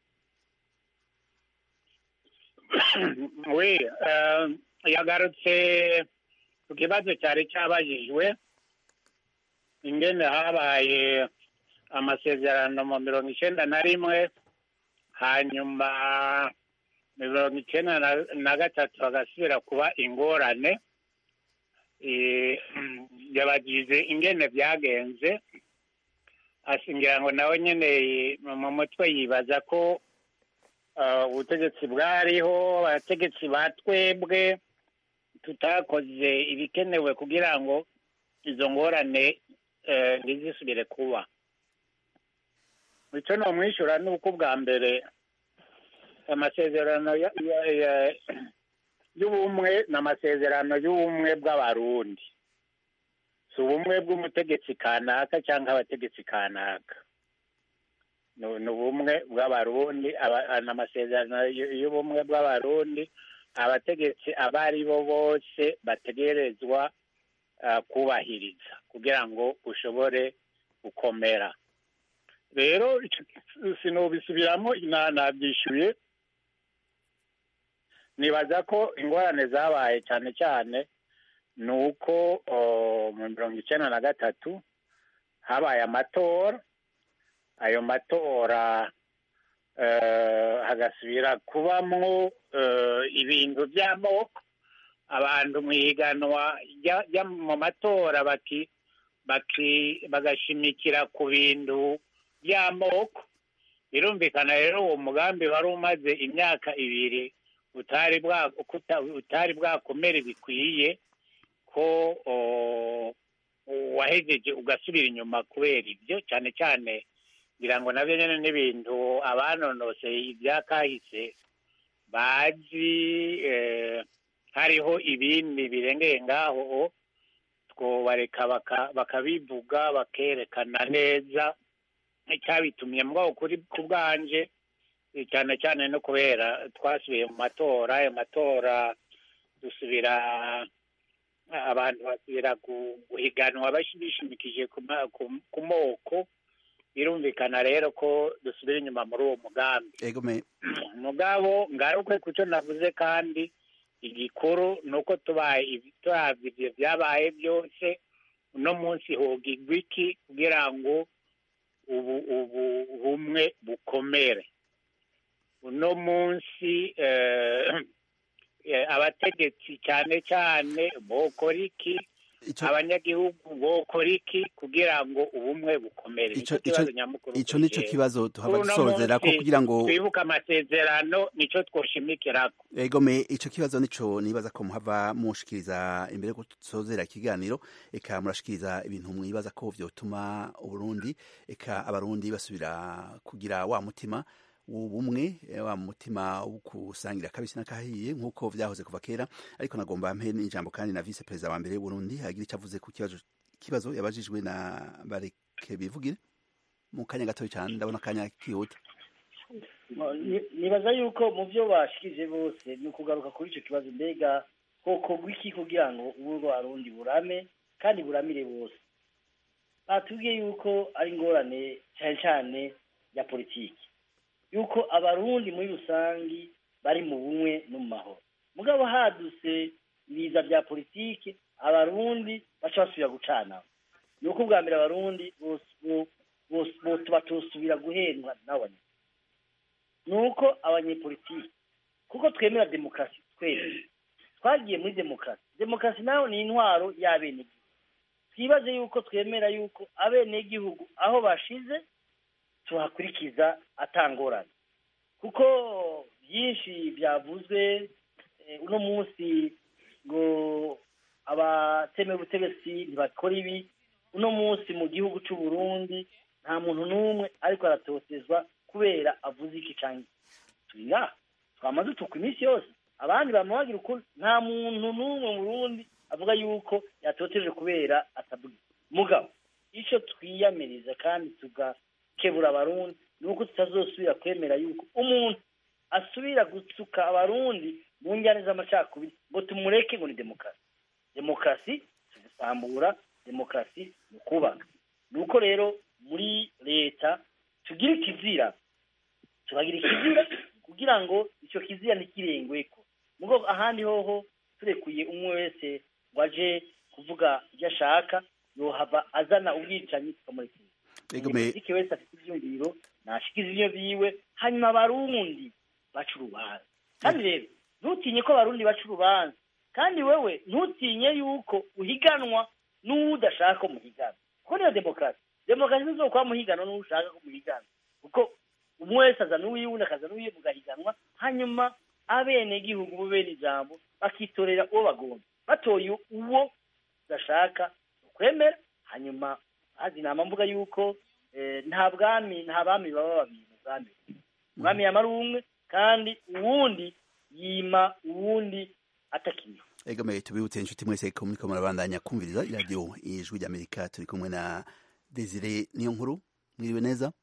we eh, yagarutse ku kibazo cyari cyabajijwe ingene habaye amasezerano mu mirongo icyenda na rimwe hanyuma mirongo icyenda na- na gatatu hagasubira kuba ingorane Eh, yabagize ingene byagenze ashingira ngo nawe nyene mu mutwe yibaza ko eh, ubutegetsi bwariho abategetsi ba twebwe tutakoze ibikenewe kugira ngo izo ngorane eh, ntizisubire kuba icyo nomwishyura ni uko ubwa mbere amasezerano ya- ya- ya- y'ubumwe ni amasezerano y'ubumwe bw'abarundi si ubumwe bw'umutegetsi kanaka cyangwa abategetsi kanaka ni ni ubumwe bw'abarundi aba- ni amasezerano y- y'ubumwe bw'abarundi abategetsi abo ari bo bose bategerezwa ah, kubahiriza kugira ngo ushobore gukomera rero ico- sinobisubiramo na- nabyishyuye nibaza ko ingorane zabaye cyane cyane ni uko oh, mu mirongo icyenda na gatatu habaye amatora ayo matora eh, hagasubira kubamwo eh, ibintu by'amoko abantu mu ihiganwa rya- rya- mu matora baki baki bagashimikira ku bintu by'amoko birumvikana rero uwo mugambi wari umaze imyaka ibiri utari bwa kuta- utari bwakomere bikwiye ko o, wahejeje ugasubira inyuma kubera ibyo cyane cyane ngira ngo nabyo nyine n'ibintu abanonoseye ibyakahise bazi eh, hariho ibindi birengeye ngaho twobareka baka- bakabivuga bakerekana neza icyabitumye mugabo kuri ku bwanje eh, cyane cyane no kubera twasubiye mu matora ayo matora dusubira abantu basubira gu- guhiganwa bashi- bishimikije ku ma- ku- ku moko birumvikana rero ko dusubira inyuma muri uwo mugambi egome mugabo ngaruke ku cyo navuze kandi igikuru ni uko tubaye ibi- turavye ivyo vyabaye byose uno munsi hogigwa iki kugira ngo ubu ubu bumwe bukomere uno munsi eh, eh, abategetsi cyane cyane bokora iki ico abanyagihugu bokora iki kugira ngo ubumwe bukomere Ico- nicyo kibazo ico- nyamukuru ico kuri nico jewe. kibazo tuhava Uno dusozera ko munsi kugira ngo twibuke amasezerano nicyo twoshimikirako egome ico kibazo nico nibaza ko muhava mushikiriza imbere ko tusozera ikiganiro eka murashikiriza ibintu mwibaza ko vyotuma uburundi eka abarundi basubira kugira wa mutima w'ubumwe eh, wa mutima wo kusangira kabisi n'akahiye nk'uko vyahoze kuva kera ariko nagomba mpe n'ijambo kandi na vice perezida wa mbere w'uburundi agira ico avuze ku kibazo kibazo yabajijwe na bareke bivugire mu kanya gatoya cyane ndabona akanya kihuta Ni- nibaza yuko mu byo bashikije bose ni ukugaruka kuri icyo kibazo mbega hokorwa iki kugira ngo ubu rwarundi burame kandi buramire bose batubwiye yuko ari ingorane cyane cyane ya politiki yuko abarundi muri rusangi bari mu bumwe no mu mahoro mugabo hadutse ibiza bya politiki abarundi baca basubira gucana ni uko ubwa mbere abarundi bose bo- bose bose batosubira guhendwa n'abanya ni uko abanyepolitiki kuko twemera demokarasi twese twagiye muri demokarasi demokarasi nayo ni intwaro y'abenegihugu twibaze yuko twemera yuko abenegihugu aho bashize tuhakurikiza atangorane kuko byinshi byavuzwe eh, uno munsi ngo abatemera ubutegetsi ntibakora ibi uno munsi mu gihugu cy'u Burundi nta muntu n'umwe ariko aratotezwa kubera avuze iki cyangwa turi ngaha twamaze utukwa iminsi yose abandi bama bagira ukuri nta muntu n'umwe mu Burundi avuga yuko yatoteje kubera atavuga mugabo icyo twiyamiriza kandi tugakebura abarundi ni uko tutazosubira kwemera yuko umuntu asubira gutsuka abarundi mu njyane z'amacakubiri ngo tumureke ngo ni demokarasi demokarasi si gusambura demokarasi ni ukubaka ni uko rero muri leta tugira ikizira tukagira ikizira kugira ngo icyo kizira ntikirengweko mugo ahandi hoho turekuye umwe wese ngo aje kuvuga ibyo ashaka yohava azana ubwicanyi tukamurekera egome umunyapolitiki wese afite ivyumviro nashikiza ivyo vyiwe hanyuma abarundi baca urubanza kandi rero ntutinye ko abarundi baca urubanza kandi wewe ntutinye yuko uhiganwa n'uwo udashaka ko muhigana kuko niyo demokarasi demokarasi ntizokuba muhiganwa n'uwo ushaka ko muhigana kuko umwe wese azana uwiwe undi akaza n'uwiwe mugahiganwa hanyuma abenegihugu bo bene ijambo bakitorera uwo bagomba batoye uwo udashaka ukwemera hanyuma hazi inama mvuga yuko eh, nta bwami nta bami baba babiri mu bwami umwami yamara umwe kandi uwundi yima uwundi atakinywa egome tubibutse inshuti mwese ko muriko murabandanya kumviriza iradiyo ijwi ry'amerika turi kumwe na desire niyo nkuru mwiriwe neza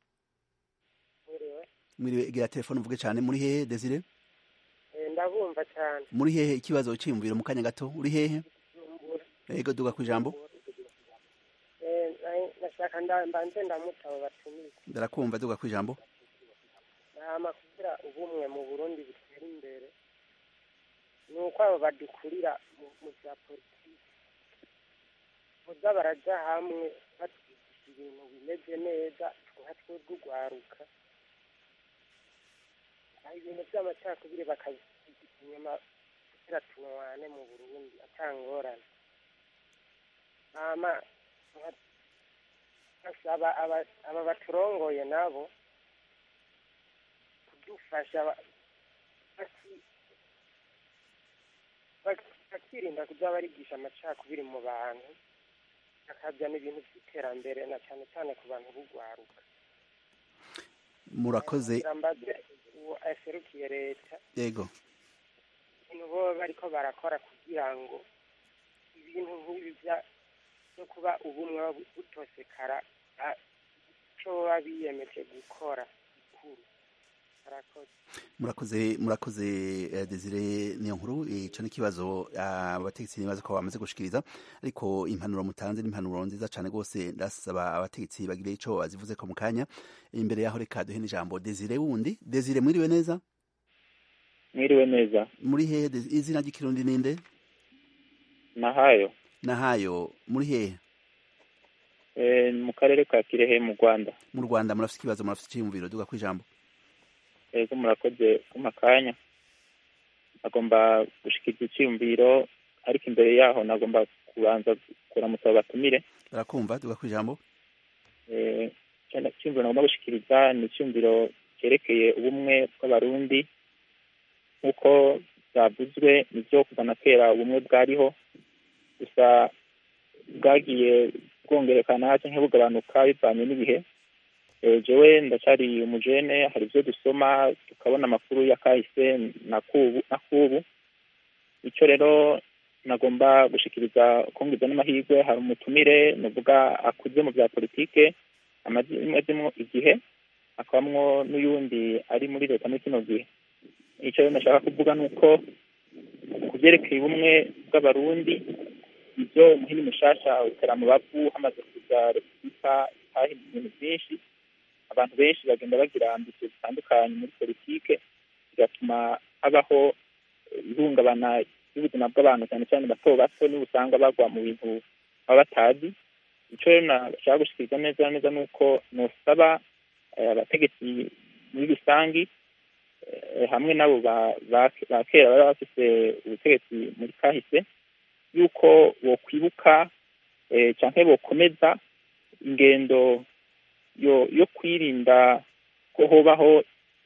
mwiriwe egera telefone uvuge cyane muri hehe desire ndabumva cyane muri hehe ikibazo cyiyumviro mu kanya gato uri hehe ego duga ku ijambo Eh, na- nashaka nda- mbanze ndamutse abo batumizi ndarakumva duga ku ijambo hama kugira ubumwe mu burundi butera imbere ni uko abo badukurira mu- mu bya politiki boza baraja hamwe batwigisha ibintu bimeze neza nka twebwe urwaruka aho ibintu by'amacakubiri bakabisiga inyuma kugira tunywane mu burundi atangorane hama nka- basaba aba- aba baturongoye nabo kudufasha ba- baki- baki- bakirinda kuza barigisha amacakubiri mu bantu bakazana ibintu by'iterambere na cyane cyane ku bantu b'urwaruka murakoze kugira mbaze uwo aserukiye leta yego ibintu boba bariko barakora kugira ngo ibintu nk'ibi bya- byo kuba ubumwe bu- butosekara a- ico baba biyemeje gukora gikuru arakoze murakoze murakoze eh, Desire niyo nkuru ico n'ikibazo abategetsi nibaza ko bamaze gushikiriza ariko impanuro mutanze n'impanuro nziza cane gose ndasaba abategetsi bagire ico bazivuze ko mu kanya imbere yaho reka duhe n'ijambo Desire wundi Desire mwiriwe neza mwiriwe neza muri hehe Des- izina ry'ikirundi ninde nahayo nahayo muri hehe eh, mu karere ka kirehe mu rwanda mu Rwanda murafite ikibazo murafite iciyumviro duga kwijambo ego murakoze kumpa akanya agomba gushikiriza icyiyumviro ariko imbere yaho nagomba kubanza kuramutsa batumire barakumva duga kwijambo Eh, cyane icyumviro nagomba gushikiriza ni icyumviro cyerekeye ubumwe bw'abarundi nk'uko byavuzwe nibyo kuva na kera ubumwe bwariho gusa bwagiye bwongerekana cyangwa bugabanuka bivanye n'ibihe Eh, jewe ndacyari umujene hari ibyo dusoma tukabona amakuru ya kahise na kubu na kubu icyo rero nagomba gushikiriza kungiza n'amahirwe hari umutumire nuvuga akuze mu bya politike amazemo igihe hakabamwo n'uyundi ari muri leta muri kino gihe icyo rero nashaka kuvuga ni uko ku byerekeye ubumwe bw'abarundi ibyo muhini mushasha utera mu bavu hamaze kuza repubulika itahinduye ibintu byinshi abantu benshi bagenda bagira ambisiyo zitandukanye muri politike bigatuma habaho eh, ihungabana ry'ubuzima bw'abantu cyane cyane bato bato niba usanga bagwa mu bintu baba batazi icyo rero nashaka gushikiriza neza na neza ni uko nosaba eh, abategetsi muri rusangi eh, hamwe n'abo ba- ba ba kera bari bafise ubutegetsi muri kahise yuko bokwibuka eh, canke bokomeza ingendo yo yo kwirinda ko hobaho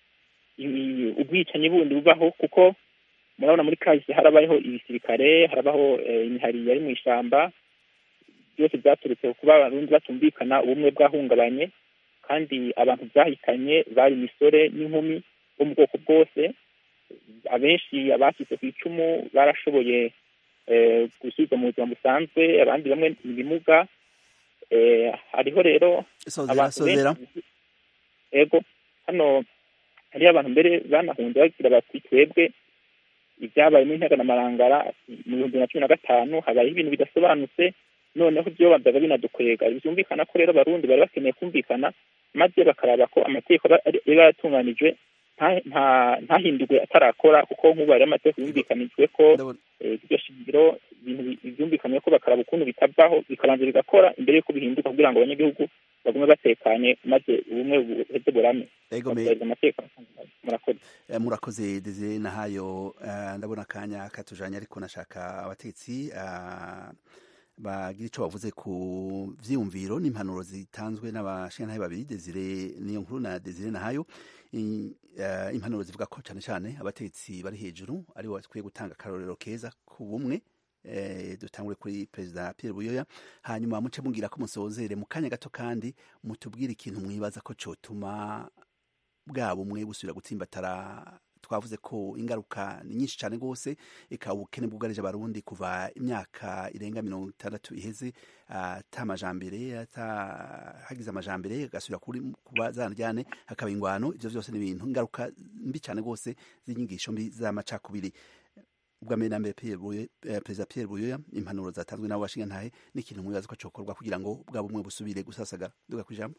i- ubwicanyi bundi bubaho kuko murabona muri kahise harabayeho ibisirikare harabaho eh, imihari yari mu ishamba byose byaturutse ku kuba abarundi batumvikana ubumwe bwahungabanye kandi abantu byahitanye bari imisore n'inkumi bo mu bwoko bwose abenshi abashyize ku icumu barashoboye eh, gusubizwa mu buzima busanzwe abandi bamwe ni ibimuga eh, hariho rero sozera abantu sozera benshi ego hano hariyo abantu mbere banahunze bagira bati twebwe ibyabaye mu ntega na marangara mu bihumbi bibiri na cumi na gatanu habayeho ibintu bidasobanutse noneho ibyo byabaga binadukwega byumvikana ko rero abarundi bari bakeneye kumvikana maze bakaraba ko amategeko aba- ari- yaba yaratunganijwe nta- nta- ntahindurwe atarakora kuko nk'ubu hariho amategeko yumvikanijwe ko ndabona eh, iryo shingiro ibintu bi- byumvikanywe ko bakaraba ukuntu bitavaho bikabanza bigakora imbere y'uko bihinduka kugira ngo abanyagihugu bagume batekanye maze ubumwe buheze burame ego me bakubahiriza amategeko murakoze Eh, murakoze Desire nahayo eh, ndabona akanya katujanye ariko nashaka abatetsi eh, bagira ico bavuze ku vyiyumviro n'impanuro zitanzwe n'abashingantahe babiri Desire niyo nkuru na Desire nahayo I- eh, impanuro zivuga ko cane cane abatetsi bari hejuru ari bo bakwiye gutanga akarorero keza ku bumwe eh, dutangure kuri perezida Pierre Buyoya hanyuma muce mugira ko musozere mu kanya gato kandi mutubwire ikintu mwibaza ko cotuma bwa bumwe busubira gutsimbatara twavuze ko ingaruka ni nyinshi cyane rwose eka ubukene bwugarije abarundi kuva imyaka irenga mirongo itandatu iheze ata amajambere ata hagize amajambere agasubira kuri kuba zanajyane hakaba ingwano ivyo vyose ni ibintu ingaruka mbi cyane rwose z'inyigisho mbi z'amacakubiri ubwa mbere na mbere Pierre Buyoya- eh, perezida Pierre Buyoya impanuro zatanzwe n'abo bashingantahe n'ikintu mwibaza ko cokorwa kugira ngo bwa bumwe busubire gusasagara duga kwijambo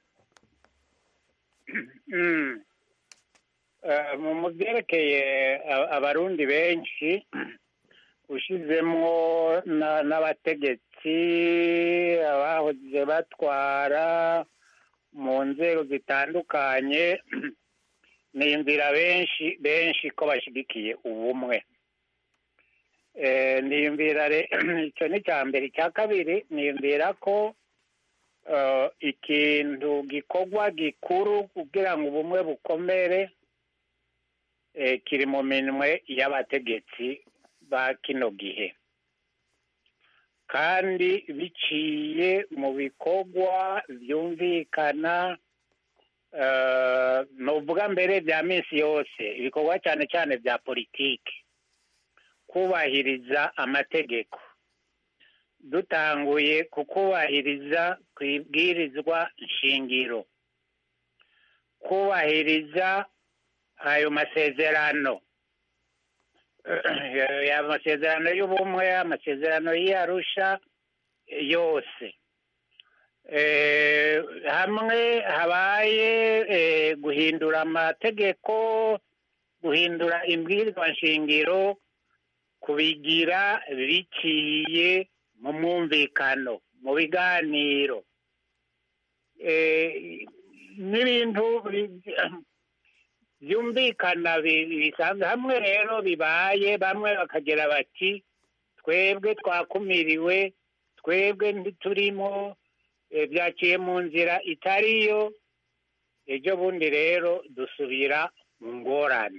Mm. Eh, mu mu byerekeye a- abarundi benshi ushizemwo na- n'abategetsi abahoze batwara mu nzego zitandukanye niyumvira benshi benshi ko bashyigikiye ubumwe Eh, niyumvira re- icyo ni icya mbere icya kabiri niyumvira ko eh, ikintu gikorwa gikuru kugira ngo ubumwe bukomere eh, kiri mu minwe y'abategetsi ba kino gihe kandi biciye mu bikorwa byumvikana eh, nuvuga mbere bya minsi yose ibikorwa cyane cyane bya politiki kubahiriza amategeko dutanguye kukubahiriza ku ibwirizwa nshingiro kubahiriza ayo masezerano ya masezerano y'ubumwe amasezerano y'arusha yose Eh, hamwe habaye eh, guhindura amategeko guhindura imbwirwa nshingiro kubigira biciye mu mwumvikano mu biganiro Eh, n'ibintu bi- byumvikana bi- bisanzwe hamwe rero bibaye bamwe bakagira bati twebwe twakumiriwe twebwe ntiturimo eh, byaciye mu nzira itariyo ejo bundi rero dusubira mu ngorane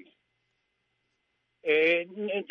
Eh, ni-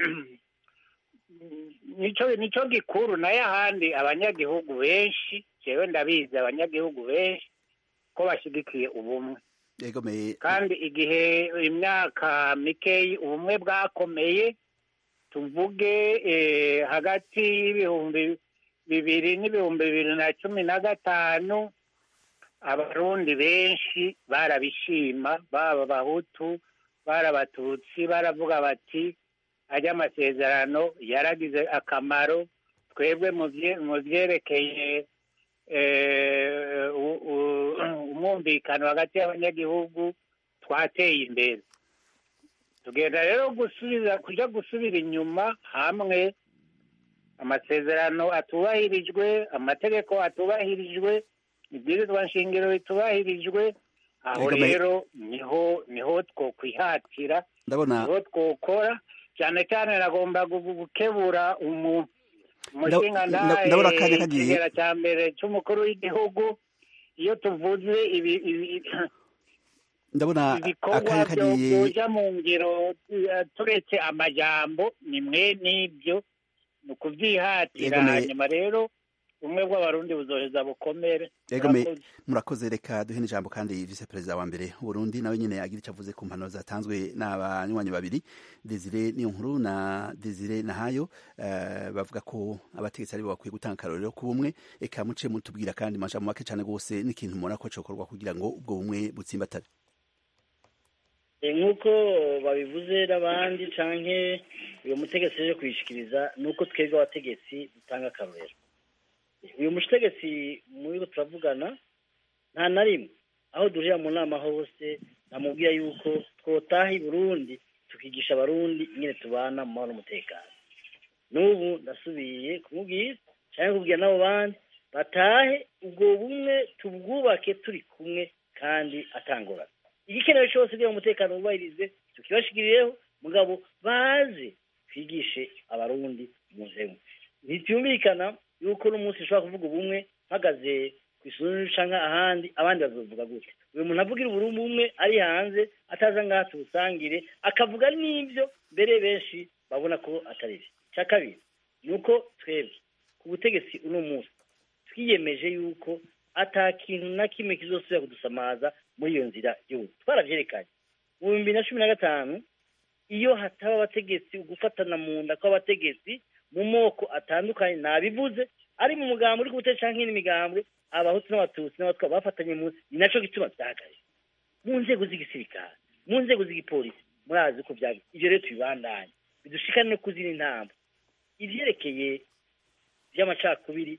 nico nico gikuru nayo ahandi abanyagihugu benshi jewe ndabizi abanyagihugu benshi ko bashyigikiye ubumwe yegomeye kandi igihe imyaka mikeyi ubumwe bwakomeye tuvuge eh, hagati y'ibihumbi bibiri n'ibihumbi bibiri na cumi na gatanu abarundi benshi barabishima baba abahutu bari abatutsi baravuga bati ajya amasezerano yaragize akamaro twebwe mu bye- mu byerekeye eh, u- u- umwumvikano hagati y'abanyagihugu twateye imbere tugenda rero gusubiza kujya gusubira inyuma hamwe amasezerano atubahirijwe amategeko atubahirijwe ibwirizwa nshingiro bitubahirijwe aho Ego me- rero niho niho twokwihatira ndabona niho twokora cyane cyane nagomba gu- gu- gukebura umu umushinga nda- ndabona akanya kagiye. ikigera cya mbere cy'umukuru w'igihugu iyo tuvuze ibi ibi- ndabona ibikorwa akanya byo kagiye byoja mu ngiro eh, turetse amajambo ni mwe n'ibyo ni ukubyihatira Yego me- hanyuma rero ubumwe bw'abarundi buzoheza bukomere Yego me- Murakoze. murakoze reka duhe n'ijambo kandi vice perezida wa mbere w'uburundi nawe nyine agira icyo avuze ku mpanuro zatanzwe n'abanywanyi babiri desire niyo nkuru na desire nahayo eh, bavuga ko abategetsi aribo bakwiye gutanga akarorero ku bumwe eka muce mutubwira kandi amajambo make cyane rwose n'ikintu mubona ko cokorwa kugira ngo ubwo bumwe butsimbatare Eh, nk'uko babivuze n'abandi canke uyu mutegetsi aje kuyishikiriza ni uko twebwe abategetsi dutanga akarorero uyu mutegetsi muri turavugana nta na rimwe aho duhurira mu nama hose namubwira yuko twotaha i burundi tukigisha abarundi ingene tubana mu mahoro n'umutekano n'ubu ndasubiye kumubwira cyangwa kubwira n'abo bandi batahe ubwo bumwe tubwubake turi kumwe kandi atangorana igikenewe cyose kugira ngo umutekano wubahirizwe tukibashikiriyeho mugabo baze twigishe abarundi muzemu ntibyumvikana yuko n'umunsi ushobora kuvuga ubumwe mpagaze ku isuri canke ahandi abandi bazovuga gutya uyu muntu avugira uburundi umwe ari hanze ataza ngaha tuwusangire akavuga n'ibyo mbere benshi babona ko atari byo icya kabiri ni uko twebwe ku butegetsi uno munsi twiyemeje yuko ata kintu na kimwe kizosubira kudusamaza muri iyo nzira y'ubu twarabyerekanye mu bihumbi bibiri na cumi na gatanu iyo hataba abategetsi ugufatana mu nda kw'abategetsi mu moko atandukanye nabivuze ari mu mugambi uri kubutegetsi canke n'imigambwe abahutu n'abatutsi n'abatwa bafatanye mu ni naco gituma vyahagaze mu nzego z'igisirikare mu nzego z'igipolisi murazi ko vyagize ivyo rero tubibandanye bidushikane no kuzina intambwe ivyerekeye vy'amacakubiri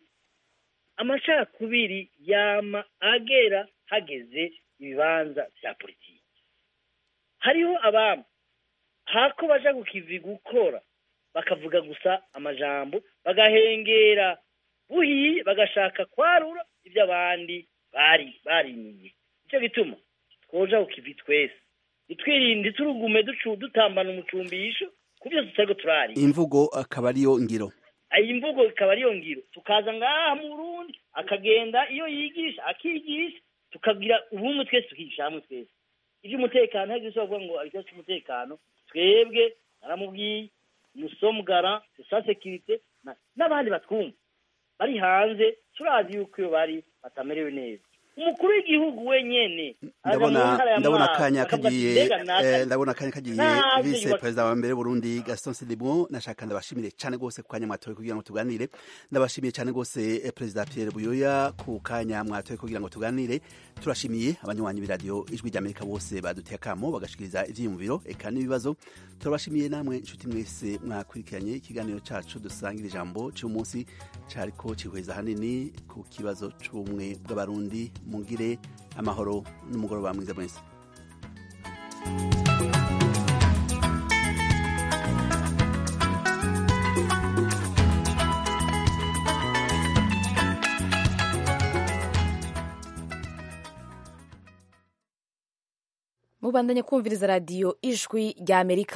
amacakubiri yama agera hageze ibibanza vya politiki hariho abami hako baja ku kivi gukora bakavuga gusa amajambo bagahengera buhiye bagashaka kwarura ibyo abandi bari barimiye nicyo gituma twoja ku kivi twese nitwirinde turugume ducu dutambana umucumbisho ku byo tutariko turari imvugo akaba ariyo ngiro iyi mvugo ikaba ariyo ngiro tukaza ngaha mu Burundi akagenda iyo yigisha akigisha tukagira ubumwe twese tukigisha hamwe twese iby'umutekano hagize icyo bavuga ngo ikibazo cy'umutekano twebwe naramubwiye musomugara sa sekirite n'abandi batwumva bari hanze turazi yuko iyo bari batamerewe neza umukuru w'igihugu wenyene aza mu ndabona ntara ya ndabona Mwaro, akanya akavuga ati, kagiye "Mbega naka eh, ndabona akanya kagiye Ntabyo vice yubatse." perezida wa mbere Burundi Gaston Sidibon nashaka ndabashimire cyane gose ku kanya mwatoye kugira ngo tuganire ndabashimiye cyane gose eh, perezida Pierre Buyoya ku kanya mwatoye kugira ngo tuganire turashimiye abanywanyi b'iradiyo ijwi ry'Amerika bose baduteye akamo bagashikiriza ivyiyumviro eka n'ibibazo turabashimiye namwe inshuti mwese mwakurikiranye ikiganiro cacu dusangira ijambo cy'umunsi cariko cihweza hanini ku kibazo c'ubumwe bw'abarundi mugire amahoro n'umugoroba mwiza mwese mubandanye kumviriza radiyo ijwi rya amerika